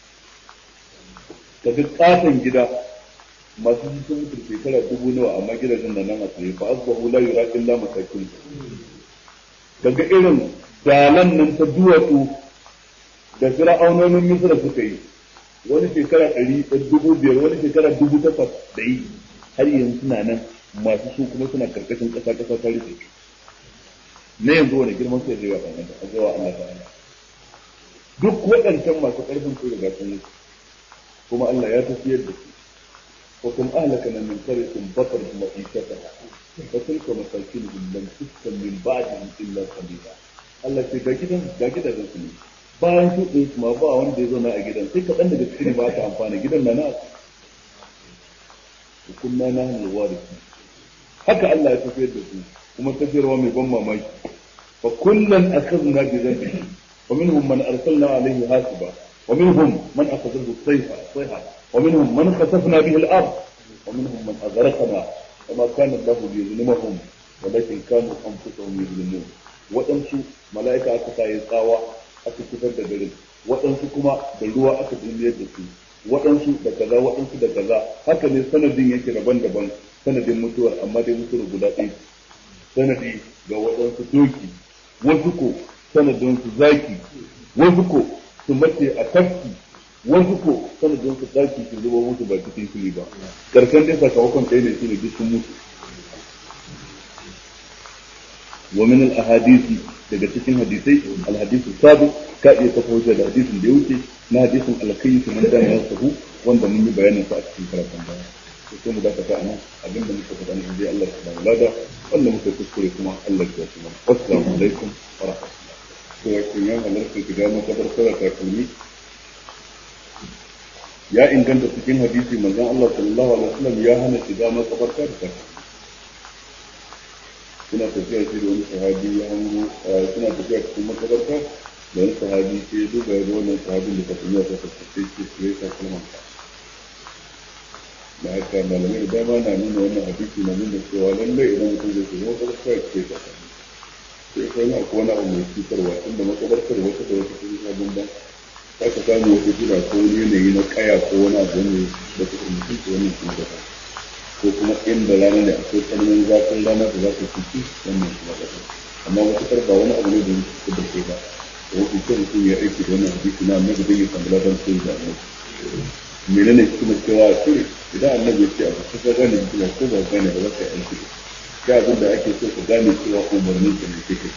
ka duk katon gida masu sun mutu shekara dubu nawa amma gidajen nan nan a tsaye fa asbahu la yura illa masakin daga irin dalan nan ta duwatsu da fir'aunonin misra suka yi wani shekara ɗari dubu biyar wani shekara dubu takwas da yi har yanzu suna nan masu su kuma suna karkashin ƙasa ƙasa ta rufe su na yanzu wani girman sai zai yawa kan a zuwa Allah ta'ala duk waɗancan masu ƙarfin su riga sun mutu kuma Allah ya tafiyar da su wa kuma ahlakana min qaryatin batar ma'ishataha fa tilka masakinuhum lam tuskan min ba'dihim illa qalila Allah ce ga gidan ga gidajen su ne bayan su ɗin ma ba wanda ya zauna a gidan sai kaɗan daga cikin ba ta amfana gidan na na kunna na hannun warisi haka Allah ya tafiyar da su kuma tafiyarwa mai ban mamaki fa kullun akhadna bi dhanbi wa minhum man arsalna alayhi hasiba wa minhum man akhadhahu sayha sayha wa minhum man khasafna bihi al-ard wa minhum man aghraqna وما كان الله ليظلمهم ولكن كانوا انفسهم يظلمون waɗansu mala'ika aka sa ya tsawa aka fitar da garin waɗansu kuma da ruwa aka dulmiyar da su waɗansu da kaza waɗansu da kaza haka ne sanadin yake daban-daban sanadin mutuwar amma dai mutuwar guda ɗaya sanadi ga waɗansu doki wasu ko sanadin su zaki wasu ko su mace a tafki wasu ko sanadin su ɗaki su zuba musu ba cikin fili ba karshen dai sakamakon ɗaya ne shine duk sun mutu ومن الاحاديث daga cikin hadisai alhadisu sabu ka iya kafa hujja da hadisin da ya wuce na hadisin alkayi su man dana yasahu wanda mun yi bayanin sa a cikin karatun baya to sai mu dakata a nan abinda muka faɗa ne dai Allah ta bamu lada wanda muka kuskure kuma Allah ya tsaya assalamu alaikum wa rahmatullahi to ya kun yan halarta ki ga makabar sara ta kalmi ya inganta cikin hadisi manzon Allah sallallahu alaihi wasallam ya hana shiga makabarta da takalmi suna tafiya shi da wani sahabi ya hango suna tafiya cikin makabarta da wani sahabi sai ya duba ya ga wannan sahabin da kafin ya saka sai ce su yi takalman ka da haka malamai da dama na nuna wannan hadisi na nuna cewa lallai idan mutum zai shiga makabarta ya ce takalmi sai kai na akwai wani abu mai cutarwa tunda makabartar wata da wata sun sha bambam za ka samu wata gida ko wani yanayi na kaya ko wani abu ne da ta mutum ce wannan sun gaba ko kuma inda rana ne akwai tsananin zafin rana da za ta fiti wannan kuma ƙasa amma matuƙar ba wani abu ne da yake da ke ba da wasu kyau mutum ya aiki da wannan hadisi na annabi zai yi samu ladan sai da annabi menene kuma cewa ce idan annabi ya ce abu ka ka gane hikima ko ba gane ba za ka yi aiki da shi abin da ake so ka gane cewa umarnin ka ne kake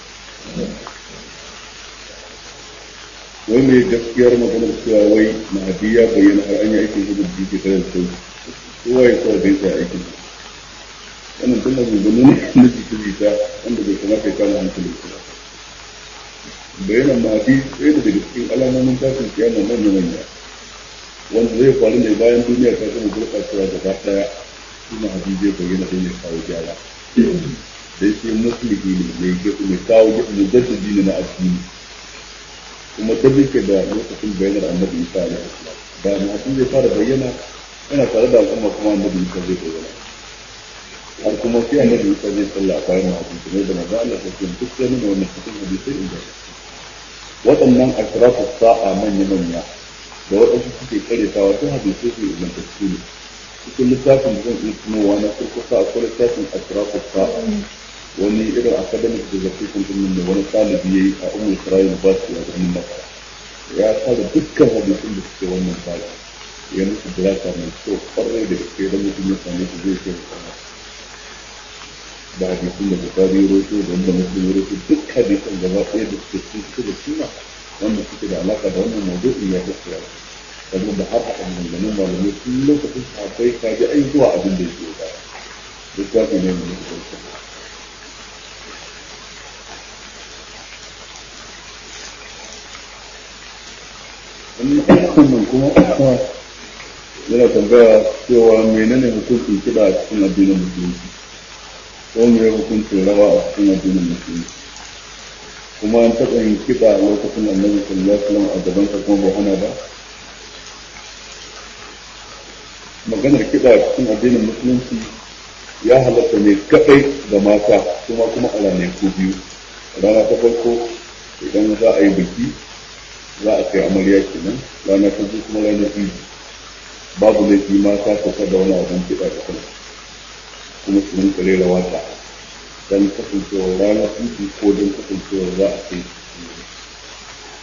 wai mai gaskiyar maganar cewa wai mahadi ya bayyana har an yi aikin hudun da ke tare da sauki kowa ya kawai bai sa aikin wannan tun da gungunu ne na jita jita wanda bai kamata ya kama hankali su ba bayanan mahadi ɗaya da daga cikin alamomin tashin kiyama manya manya wanda zai faru ne bayan duniya ta gama gurɓacewa gaba ɗaya shi mahadi zai bayyana don ya kawo gyara dai shi musulmi ne mai kawo mujaddadi ne na addini kuma ta ke da lokacin bayanar annabi isa alaihi salam da mahadi zai fara bayyana yana tare da al'umma kuma annabi Isa zai bayyana har kuma sai annabi Isa zai sallah bayan hadisi kuma da manzo Allah ta ce duk sai nuna wannan cikin hadisi inda waɗannan ashrafu sa'a manya manya da waɗansu suke karetawa sun hadisi su ingantacce ne cikin littafin da zan iya tunowa na kurkusa akwai littafin ashrafu sa'a wani irin academic da zafi kun ne wani ɗalibi ya yi a umar isra'il ba su ya ganin maka ya tara dukkan hadisin da suke wannan tsari ya musu dirasa mai kyau kwarai da gaske don mutum ya same su zai kai sama da hadisun da bukari ya roto da wanda mutum ya roto duk hadisan gaba ɗaya da suke cikin suke da suna wanda suke da alaka da wannan mawdu'in ya gaskiya sannan da har haɗa maganganun malamai tun lokacin sahabbai ka ji ai zuwa abin da yake da littafi ne mai mutum wannan kuma yana tambaya cewa menene hukuncin kiɗa a cikin addinin musulunci ko me hukuncin rawa a cikin addinin musulunci kuma an taɓa yin kiɗa a lokacin annabi sallallahu alaihi wasallam a gaban sa kuma ba hana ba maganar kiɗa a cikin addinin musulunci ya halatta ne kaɗai ga mata kuma kuma a ranaku biyu rana ta farko idan za a yi biki za a kai amarya kenan rana ta biyu kuma ranar biyu babu laifi mata su kada wani abin kiɗa da kan kuma su rinka rera waka don kasancewar rana tutu ko don kasancewar za a kai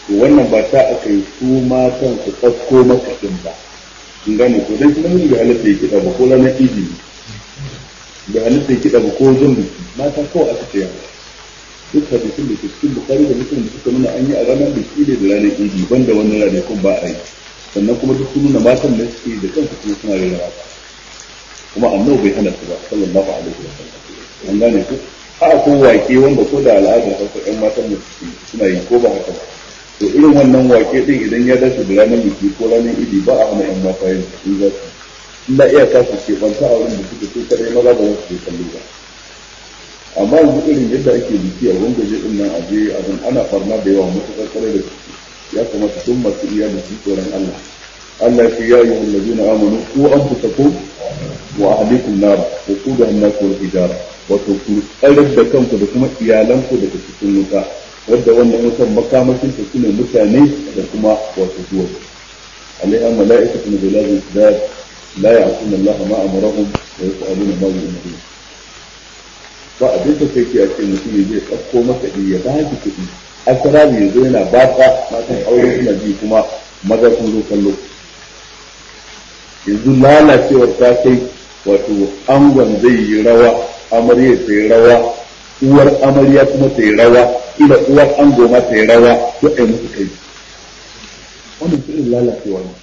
to wannan ba ta aka yi su matan su ɗauko maka ɗin ba in gane ko dan shi namiji bai halatta ya kiɗa ba ko ranar idi bai halatta ya kiɗa ba ko zan biki mata kawai aka ce yawa duk hadisin da ke cikin bukari da muslim da suka nuna an yi a ranar biki ne da ranar idi banda wannan ranakun ba a yi sannan kuma duk sun nuna matan da suke da kansu kuma suna rera waka kuma annabi bai hana su ba sallallahu alaihi wa sallam an gane ku a ko wake wanda ko da al'adar hausa ƴan matan da suke suna yi ko ba haka ba to irin wannan wake din idan ya dace da ranar biki ko ranar idi ba a hana ƴan mata yin su za su illa iyaka su ke banta a wurin da suke so kadai maza ba za su je kallo ba amma yanzu irin yadda ake biki a wangaje din nan a je abin ana farna da yawa matuƙar kwarai da gaske ya kamata duk masu iya da su tsoron Allah Allah ya ce ya yi wallazina amanu ku anfusakum wa ahlikum nar wa qudaha an-nas wal hijara wato ku tsarar da kanku da kuma iyalanku daga cikin wuta wadda wannan wutan makamashin ta sune mutane da kuma wato duwa alaiha mala'ikatun bilazin sidad la ya'tuna Allah ma amarahum wa yas'aluna ma yu'minun ba abin da kai ke a ce mutum ya zai ɗauko maka ya ba ki kuɗi asarabi ya zo yana ba ka matan aure suna ji kuma maza sun zo kallo yanzu lalacewar ta kai wato angon zai yi rawa amarya ta yi rawa uwar amarya kuma ta yi rawa ila uwar ango ma ta yi rawa duk ai musu kai wannan irin lalacewa ne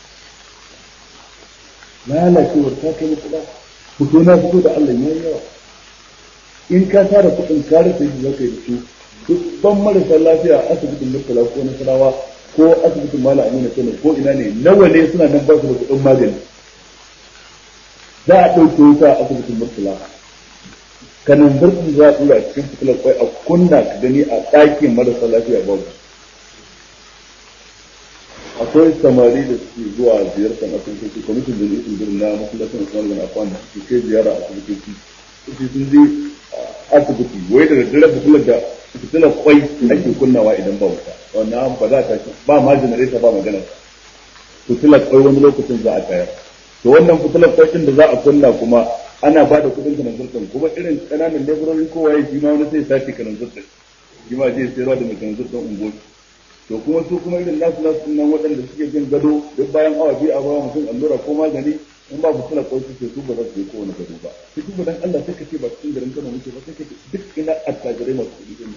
lalacewar ta kai musu ba fito na fito da Allah ya yawa in ka tara kuɗin ka rasa yadda zaka yi da su dubban marasa lafiya a asibitin murtala ko nasarawa ko asibitin mala amina kano ko ina ne nawa ne suna nan ba su da kuɗin magani za a ɗauke wuta a asibitin murtala kanan birnin za a tura a cikin fitilar kwai a kunna ka gani a ɗakin marasa lafiya babu akwai samari da suke zuwa ziyartar asibitoci kwamitin da nufin birnin na masallacin usman bin affan da suke kai ziyara a asibitoci suke sun je asibiti wai da daddare fitilar da fitilar kwai ake kunnawa idan ba wuta wannan ba za ta ba ma janareta ba magana fitilar kwai wani lokacin za a tayar to wannan fitilar kwai din da za a kunna kuma ana ba da kudin kanan zurfin kuma irin kananan leburori ko waye shi ma wani sai sace kanan zurfin shi ma je sayarwa da mai kanan zurfin ungoci to kuma su kuma irin nasu nasu nan waɗanda suke jin gado duk bayan awa biyu a bawa mutum allura ko magani in ba fitilar kwai suke su ba za su je kowane gado ba su kuma dan Allah sai ka ce ba cikin garin Kano muke ba sai ka ce duk ina attajirai masu kuɗi din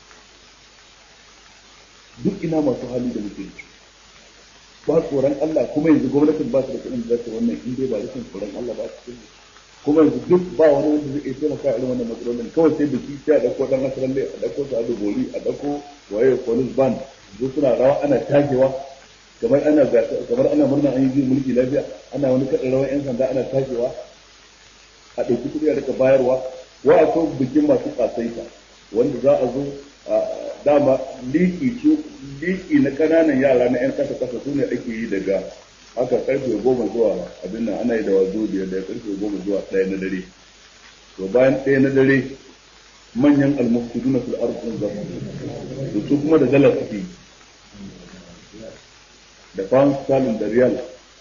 duk ina masu hali da muke yi ba tsoron Allah kuma yanzu gwamnatin ba su da kuɗin da za ta wannan in dai ba rashin tsoron Allah ba cikin kuma yanzu duk ba wani wanda zai iya taimaka irin wannan matsalolin kawai sai biki sai a ɗauko ɗan nasarar a ɗauko su a dubori a ɗauko waye police band zo suna rawa ana tagewa kamar ana kamar ana murna an yi mulki lafiya ana wani kaɗin rawan yan sanda ana tagewa a ɗauki kuɗi a rika bayarwa wa a so bikin masu ƙasaita wanda za a zo dama liki liki na kananan yara na yan kasa kasa su ne ake yi daga haka karfe goma zuwa abin nan ana yi da wazo biyar da karfe goma zuwa ɗaya na dare to bayan ɗaya na dare manyan almufsiduna fil ardi za su su kuma da dala suke da pound sterling da riyal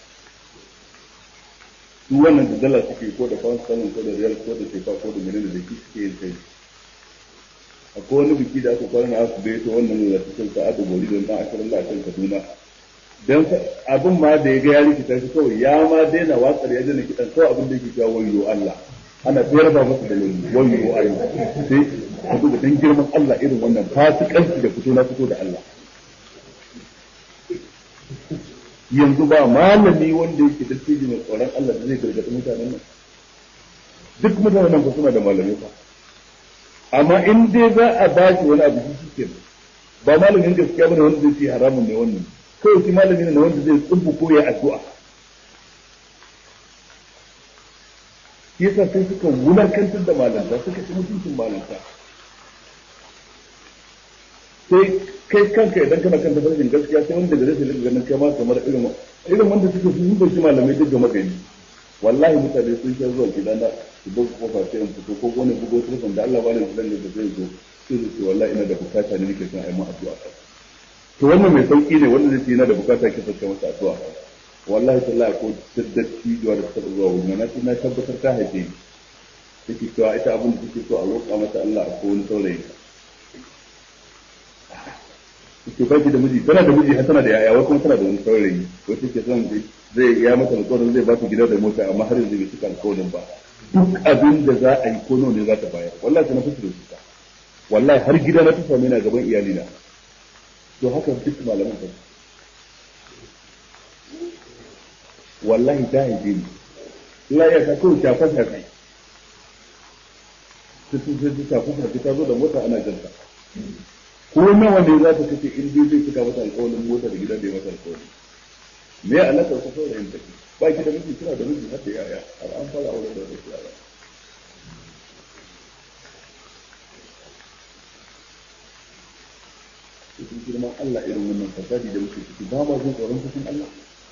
su wannan da dala suke ko da pound sterling ko da riyal ko da sefa ko da menene da ki suke yin kai akwai wani biki da aka kwana aka bai to wannan da ta sauka a dubori don dan ashirin da kan Kaduna dan abin ma da ya ga ya rikita shi kawai ya ma daina watsar ya daina kidan kawai abin da yake cewa wayo Allah ana tsayar ba masa da wayo Allah sai ka duba dan girman Allah irin wannan fasikanci da fito na fito da Allah yanzu ba malami wanda yake da tsiji mai tsoron Allah da zai gargaɗi mutanen nan duk mutanen nan ba suna da malamai ba amma in dai za a ba shi wani abu shi ke ba malamin gaskiya bane wanda zai ce haramun ne wannan kawai shi malami ne wanda zai tsubu ko ya addu'a yasa sai suka wulakantar da malanta suka ci mutuncin malanta sai kai kanka idan kana kan tafarkin gaskiya sai wanda da zai ganin kai ma kamar irin irin wanda suke sun yi shi malamai duk gama gani wallahi mutane sun sha zuwa gida na su buga kofa sai in fito ko wani bugo telefon da Allah bani fulan da zai zo sai su ce wallahi ina da bukata ne nake son a yi mu addu'a to wannan mai sauki ne wanda zai ce yana da bukata ke sauka masa addu'a wallahi tallahi ko saddaki da da ta zuwa wurin na na tabbatar ta haife ni take cewa ita abin da take so a roƙa mata Allah a wani saurayi ke baki da miji tana da miji har tana da yaya wai kuma tana da wani saurayi wai take son zai ya mata alƙawarin zai ba su gida da mota amma har yanzu bai cika alƙawarin ba duk abin da za a yi ko nawa ne za ta bayar wallahi ta na fusu da su wallahi har gida na ta same na gaban iyalina to haka duk malaman ba wallahi ta haife ni Allah ya ka kawai shafa shafi ta sun sai ta shafa shafi ta zo da mota ana janta ko nawa ne za ta kace in dai zai cika mata alƙawarin mota da gida da ya mata alƙawari me ya alaƙa ta saurayin take ba ki da miji kina da miji har da yaya har an fara aure da wasu yara cikin girman Allah irin wannan fasadi da muke ciki ba ma jin tsoron cikin Allah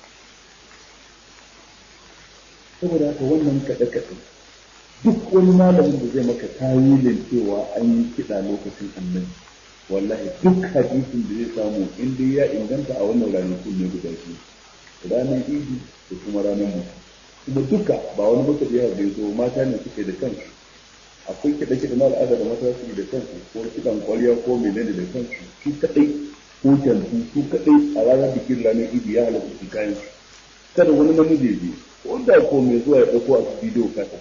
saboda haka wannan kaɗe-kaɗe duk wani malamin da zai maka tawilin cewa an yi kiɗa lokacin annabi wallahi duk hadisin da zai samu in dai ya inganta a wannan ranakun ne guda biyu ranar idi da kuma ranar mutu kuma duka ba wani maka da yawa bai zo mata ne suke da kansu akwai kiɗa kiɗa na al'ada da mata suke da kansu ko kiɗan kwariya ko menene da kansu su kaɗai ko kyantu su kaɗai a ranar bikin ranar idi ya halatta su kayan su kada wani namiji ya je wanda ko mai zuwa ya ɗauko a bidiyo kasa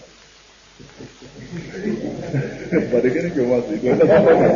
ba da ganin ke masu yi don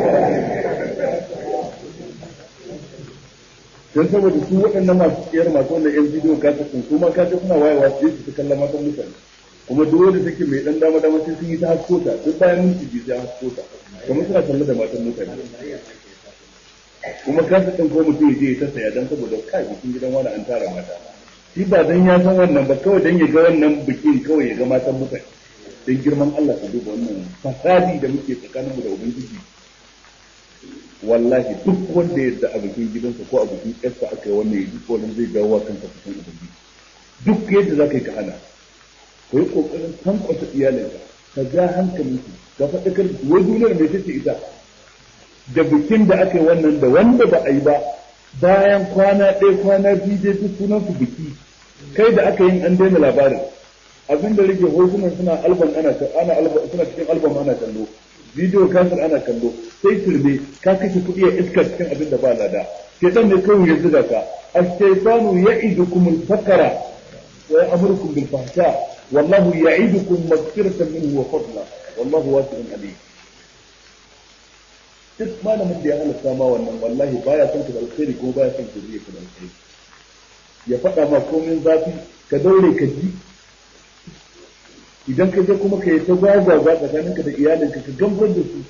saboda su waɗannan masu tsayar masu wannan yan bidiyo kasa sun kuma kaga suna wayewa su je su kalla matan mutane kuma duk wanda take mai dan dama dama sai sun yi ta haskota duk bayan minti biyu sai haskota kuma suna talla da matan mutane kuma kasa ɗin ko mutum ya je ya ta saya dan saboda kai bikin gidan wani an tara mata shi ba dan ya san wannan ba kawai dan ya ga wannan bikin kawai ya ga matan mutane dan girman Allah ka duba wannan fasadi da muke tsakaninmu da ubangiji wallahi duk wanda ya da a bikin gidansa ko a bikin yarsa aka yi wannan yi wannan zai dawo wa kansa cikin ubangiji duk yadda za ka yi ka hana ko yi kokarin tankwasa iyalinka ka ja hankalinsu ka faɗakar wai duniyar mai tace ita da bikin da aka yi wannan da wanda ba a yi ba bayan kwana ɗaya kwana biyu dai duk sunan su biki kai da aka yin an daina labarin abin da rage hotunan suna album ana ana album suna cikin album ana kallo bidiyo kasar ana kallo sai turbe ka kashe kuɗi a iska cikin abin da ba lada shaitan ne kawai ya zuga ka ash-shaytanu ya'idukum al-faqra wa ya'murukum bil fahsha wallahu ya'idukum maghfiratan minhu wa fadla wallahu wasi'un alim duk malamin da ya halatta ma wannan wallahi baya son ka da alkhairi ko baya son ka zuriya ka da alkhairi ya faɗa ma komin zafi ka daure ka ji idan ka je kuma ka yi ta gwagwagwa tsakaninka da iyalinka ka gambar da su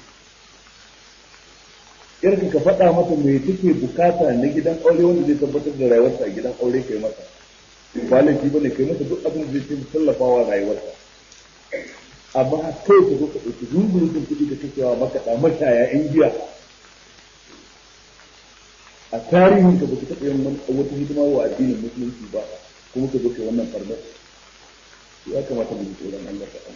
yarka ka faɗa mata mai take bukata na gidan aure wanda zai tabbatar da rayuwarsa a gidan aure kai masa ba laifi bane kai masa duk abin da zai tallafawa rayuwarsa amma kai ka zo ka ɗauki zunzurutun kuɗi ka kashewa makaɗa mashaya yan giya a tarihin ka ba ka taɓa yin wata hidima wa addinin musulunci ba kuma ka zo kai wannan farmar ya kamata mu ji tsoron Allah ta'ala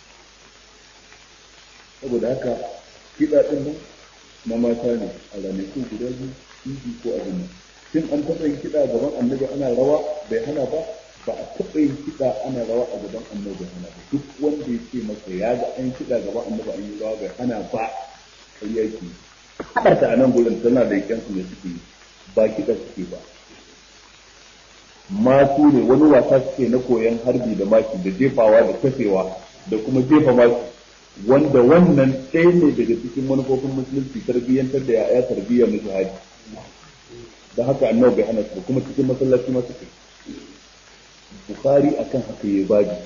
saboda haka kiɗa ɗin nan na mata ne a ranakun guda biyu idi ko abin nan shin an taɓa yin kiɗa gaban annabi ana rawa bai hana ba ba a taɓa yin kiɗa ana rawa a gaban annabi bai hana ba duk wanda ya ce masa ya ga an kiɗa gaban annabi an yi rawa bai hana ba ƙarya ke haɗarta a nan gurin tana da yankin ne suke ba kiɗa suke ba masu ne wani wasa suke na koyon harbi da maki da jefawa da kafewa da kuma jefa maki wanda wannan ɗaya ne daga cikin manufofin musulunci tarbiyyantar da ya'ya tarbiyyar na jihadi da haka annabi bai hana su kuma cikin masallaci ma suke bukhari akan haka ya baji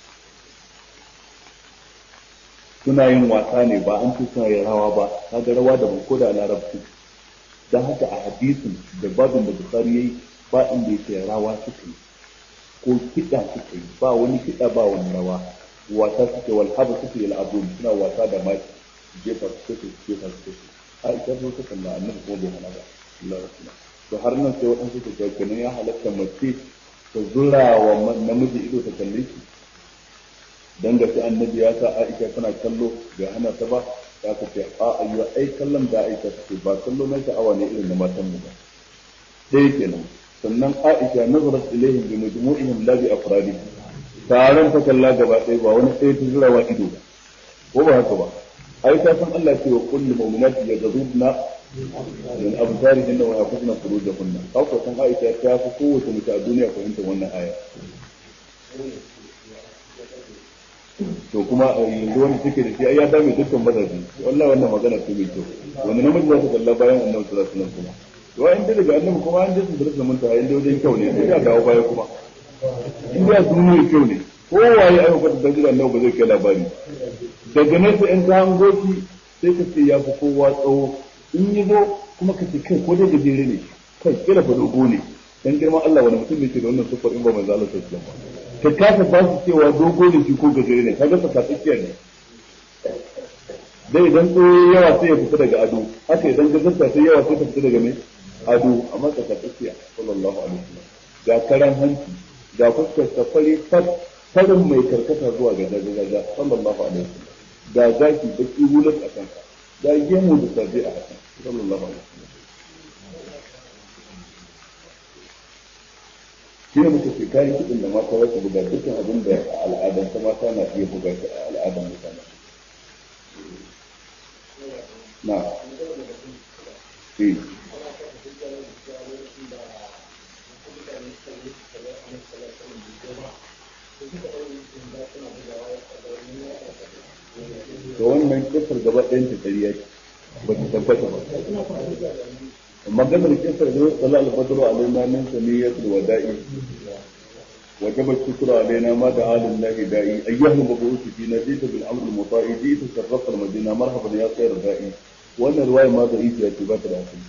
suna yin wasa ne ba an ce suna yin rawa ba kaga rawa da ko da larabci don haka a hadisin da babin da bukhari yayi ba inda yake rawa suka yi ko kiɗa suka yi ba wani kiɗa ba wani rawa wasa suke wal haba suke yi al'abun suna wasa da maki jefa su suke jefa su suke a ita zo ta kalla annabi ko bai hana ba Allah rasulullah to har nan sai waɗansu su ga kenan ya halatta mace ta zura wa namiji ido ta kalle shi dan ga sai annabi ya sa Aisha tana kallo bai hana ta ba ya ka ce a ayyuwa ai kallon da Aisha take ba kallo na sha'awa ne irin na matan mu ba dai kenan sannan Aisha nazarat ilaihim bi majmu'ihim la bi afradi taron ta kalla gaba ɗaya ba wani sai ta zura wa ido ko ba haka ba ai ta san Allah ce wa kullu mu'minati yaghudna min absarihin wa yaqudna furujahunna haka san Aisha ta fi kowace mace a duniya fahimtar wannan aya to kuma a yanzu wani suke da shi ai ya dame dukkan mazaje wallahi wannan magana ce mai kyau wani namiji za su kalla bayan annabi sallallahu alaihi wasallam kuma to ai inda daga annabi kuma an jinsu da zaman ta inda wajen kyau ne sai ya dawo baya kuma inda ya sun mai kyau ne kowaye aka kwata da gidan annabi ba zai kai labari daga nan sai in ka hango shi sai ka ce ya fi kowa tsawo in yi zo kuma ka ce kai ko dai gajere ne kai kila fa dogo ne dan girman Allah wani mutum ne ke da wannan sufar in ba manzo Allah sallallahu alaihi wasallam ka kasa ba su cewa dogo ne shi ko gajere ne kaga saka tsakiya ne dai idan tsoye yawa sai ya fita daga ado haka idan gajarta sai yawa sai ta fita daga mai ado amma saka tsakiya sallallahu alaihi wasallam ga karan hanci ga fuskar safari farin mai karkata zuwa ga gajaga sallallahu alaihi wasallam ga zaki baki hulat a kanka ga gemu da sabi a hakan sallallahu alaihi wasallam shi ne muka ce kayan kiɗin da mata za su buga dukkan abin da al'adar ta mata na iya buga shi a al'adar mutane na eh da wannan kisar gaba ɗayan ta ƙarya ce ba ta tabbata ba maganar kisar da sala al-badru alaina min saniyatul wada'i وجب الشكر علينا ما دعا لله داعي أيها المبعوث فينا جئت بالأمر المطاع جئت شرفت المدينة مرحبا يا خير داعي وأن الرواية ما ضعيف يا تبات العاصم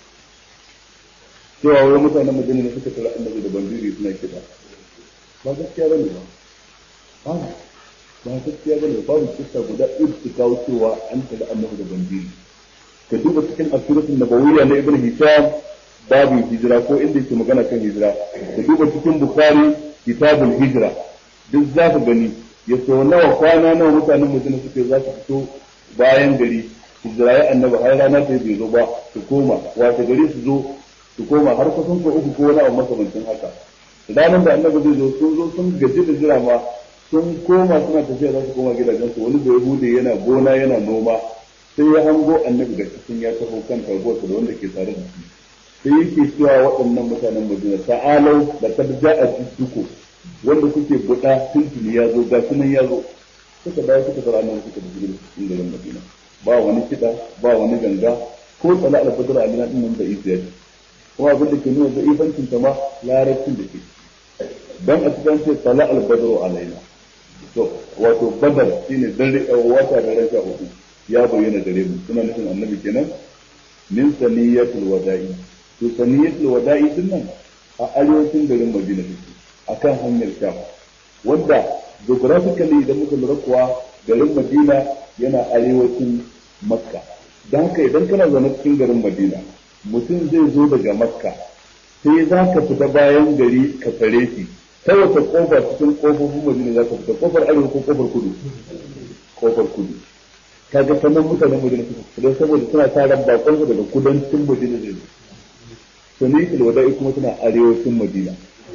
cewa wai mutanen madina ne suka tara annabi da bandiri suna kiɗa ba gaskiya bane ba ba ba gaskiya bane babu kissa guda ɗin su kawo cewa an tara annabi da bandiri ka duba cikin asiratul nabawiyya na ibn hisham babu hijira ko inda yake magana kan hijira ka duba cikin bukhari kitabul hijira duk za ka gani ya so nawa kwana nawa mutanen madina suke za su fito bayan gari su jirayi annabi har rana ta bai zo ba su koma wata gari su zo su koma har kusan ko uku ko wani abu makamancin haka ranar da annabi zai zo sun zo sun gaji da jira ma sun koma suna tafiya za su koma gidajensu wani da yahude yana gona yana noma sai ya hango annabi da cikin ya taho kan taguwarsa da wanda ke tare da shi sai yake cewa waɗannan mutanen Madina ta'alau da kad ja'a jidduku wanda kuke buɗa tuntuni ya zo ga sunan ya zo suka dawo suka fara annabi suka da cikin cikin garin Madina ba wani kiɗa ba wani ganga ko tsala al-badr alina din nan da isiya kuma abin da ke nuna da ibancin ta ma larabcin da ke dan a cikin ce tsala al-badr alaina to wato badar shine dare wata da ran sha uku ya bayyana gare mu suna nufin annabi kenan min saniyatul wada'i to saniyatul wada'i din nan a arewacin garin Madina take akan hanyar Sham wanda geographically idan muka lura kuwa garin Madina yana arewacin Makka dan haka idan kana zaune cikin garin Madina mutum zai zo daga Makka sai za ka fita bayan gari ka tare shi ta wata kofa cikin kofofin Madina za ka fita kofar arewa ko kofar kudu kofar kudu kaga sanan mutanen Madina suka fita saboda suna taron bakon daga kudancin Madina zai zo sanitul wada'i kuma suna arewacin madina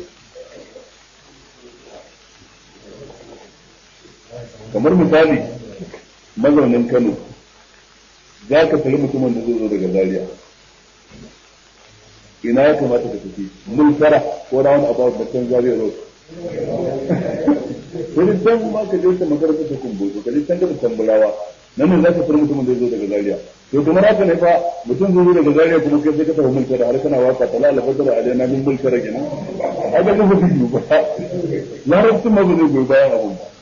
kamar misali mazaunin kano za ka tari mutumin da zai zo daga zaria ina ya kamata ka tafi mun tara ko round about da can zaria road wani can ma ka je ta makarantar ta kumbo ka je can da tambulawa nan ne za ka tari mutumin da zai zo daga zaria to kamar haka ne fa mutum zai zo daga zariya kuma kai sai ka tafi mulki da har kana waka tala al fadr alaina min mulki da kenan haka ne ba zai ba larabcin ma ba zai goyi bayan abun ba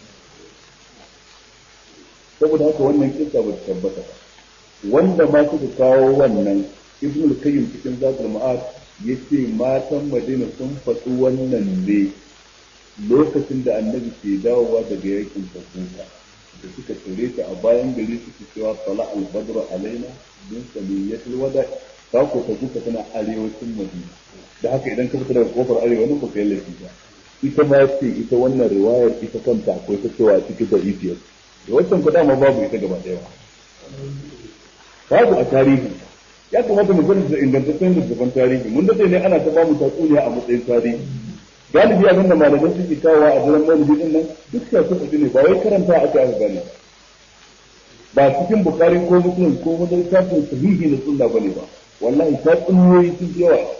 saboda haka wannan kissa ba ta tabbata ba wanda ma suka kawo wannan ibn al-qayyim cikin zatul ma'ad yace matan madina sun faɗi wannan ne lokacin da annabi ke dawowa daga yakin tabuka da suka tare ta a bayan gari suke cewa sala al-badr alaina min samiyatil wada ta ko ta duka tana arewacin madina da haka idan ka fita daga kofar arewa nan ba kai laifi ba ita ma ce ita wannan riwayar ita kanta akwai ta cewa cikin da ibiyar da wancan kuɗa ma babu ita gaba ɗaya babu a tarihi ya kamata mu gani da ingantaccen littattafan tarihi mun dade ne ana ta bamu tatsuniya a matsayin tarihi galibi abin da malaman suke kawo a daren maulidi din nan duk ya su ne ba wai karanta aka aka gane ba cikin bukari ko muslim ko wani littafin sahihi na sunna bane ba wallahi ta tsunniyoyi sun fi yawa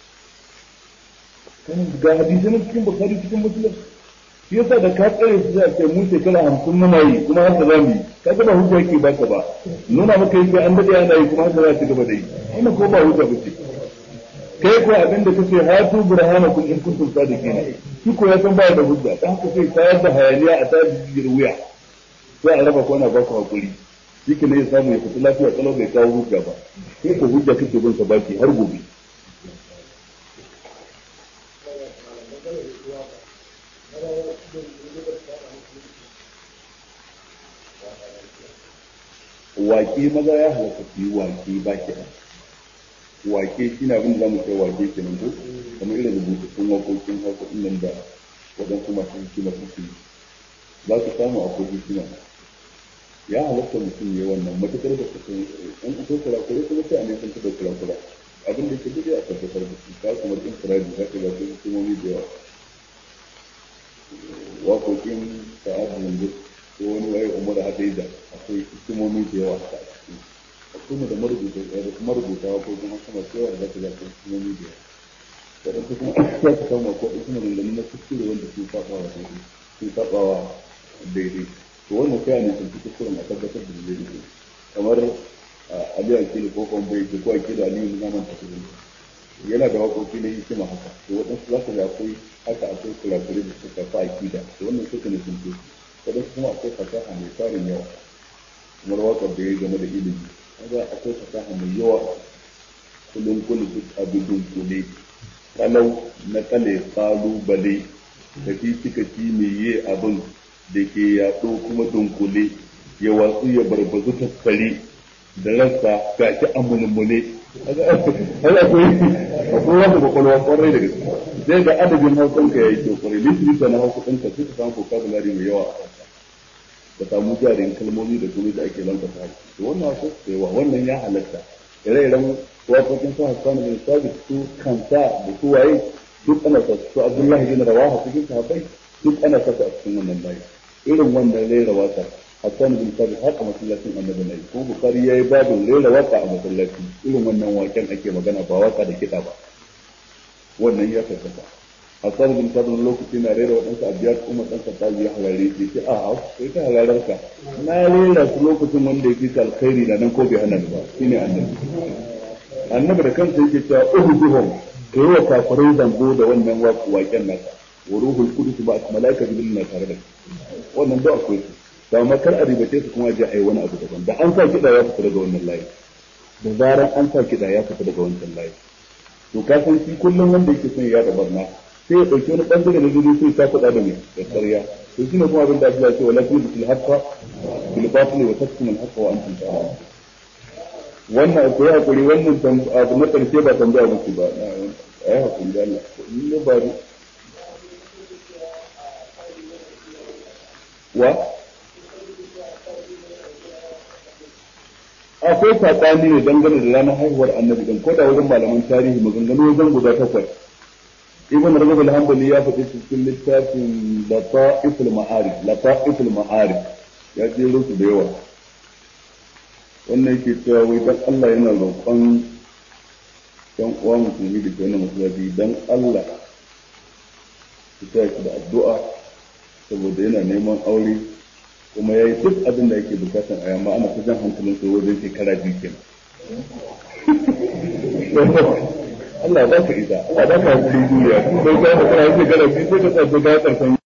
ga hadisi na cikin bukari cikin muslim shi yasa da ka tsare su zai ce mu shekara hamsin muna yi kuma haka za mu yi ka ga ba hujja yake baka ba nuna maka yake an dade ana yi kuma haka za ci gaba da yi wannan ko ba hujja ba ce kai ko abin da kace hatu burhanakum in kuntum sadiqin shi ko ya san ba da hujja dan haka sai tayar da hayaniya a tayar da wuya sai a raba kwana ba ku hakuri shi ne ya samu ya fita lafiya kalau bai kawo hujja ba sai ko hujja kake bin sa baki har gobe wake maza ya halatta su yi wake ba kiɗa wake shi na abin da za mu kai wake ke nan ko kamar irin rubutattun waƙoƙin hausa ɗin nan da waɗansu masu hikima suke yi za su samu akwai hikima ya halatta mutum ya wannan matuƙar da su an akwai kurakure kuma sai a ne sun taɓa kurakura abin da ke duk a tabbatar da su ka kamar in firadi za ka ga su hikimomi da yawa waƙoƙin sa'adu yanzu ko wani waye umar hadaida akwai hikimomi da yawa a ciki akwai da marubuta da marubuta ko kuma sama cewa da zaka ga hikimomi da yawa wadansu kuma za ka samu ko kuma maganganu na kuskure wanda sun saba wa daidai sun saba wa daidai to wannan sai a ne sun kuskuren a tabbatar da daidai kamar Ali Akili ko kuma bai ko Akili Ali na zaman tafi yana da waƙoƙi na hikima haka to waɗansu za ka ga akwai haka akwai kurakure da suka fa akida to wannan suka ne sun kuskure wadansu kuma akwai fasaha mai tarin yawa kamar wakar da ya yi game da ilimi kaga akwai fasaha mai yawa kullum kullum duk abu dunkule kalau na kale kalubale da fi cika ci mai yi abin da ke yaɗo kuma dunkule ya watsu ya barbazu tattare da rasa ga shi amulmule haka akwai akwai wanda kwakwalwa kwarai da gaske zai ga adadin hausanka ya yi kyau kwarai litirita na hausa ɗinka sai ka samu vocabulary mai yawa a ka samu jarin kalmomi da kuma da ake lantasa harshe to wannan wasu yawa wannan ya halatta ire-iren waƙoƙin su hassan bin sabit su kansa da su waye duk ana sa su abdullahi bin rawaha cikin sahabbai duk ana sa su a cikin wannan layi irin wannan rera waka hassan bin sabit haka masallacin annabi ne ko bukari yayi babin rera waka a masallaci irin wannan waken ake magana ba waka da kiɗa ba wannan ya tabbata hassan bin sabit lokaci na rera waɗansu abiyar kuma ɗan katabi ya halare shi sai a sai ta halarar ka na rera su lokacin wanda ya fi alkhairi da nan ko bai hana ni ba shine annabi annabi da kansa yake cewa uhduhum ka yi wa kafirai zango da wannan waken nasa wa ruhul qudus ba malaika jibril na tare da wannan da akwai su da makar a ribace su kuma je ai wani abu daban da an sa kiɗa ya fita daga wannan layi da zaran an sa kiɗa ya fita daga wancan layi to ka san shi kullum wanda yake son ya da barna sai ya ɗauki wani ɓangare na gudu sai ta faɗa da mai da ƙarya to shi ne kuma abin da Allah ya ce wala kullu bil haqqa bil batil wa tasmu al haqqa wa antum ta'lamun wannan akwai hakuri wannan abu na ƙarshe ba tambaya muku ba ai hakuri da Allah ni ne ba wa akwai saɓani ne dangane da ranar haihuwar annabi din ko da wajen malaman tarihi maganganu wajen guda takwas ibn rajab al-hanbali ya faɗi cikin littafin lata'iful ma'arif lata'iful ma'arif ya ce su da yawa wannan yake cewa wai dan Allah yana roƙon dan uwa musulmi da ke wannan masallaci dan Allah su ta da addu'a saboda yana neman aure kuma ya yi duk abin da yake bukatan a yamma ana kusan hankalin su wajen shekara biyu kenan Allah ba ka isa Allah ba ka hakuri duniya kun bai ga ka kana shekara biyu sai ka tsaya ga karshen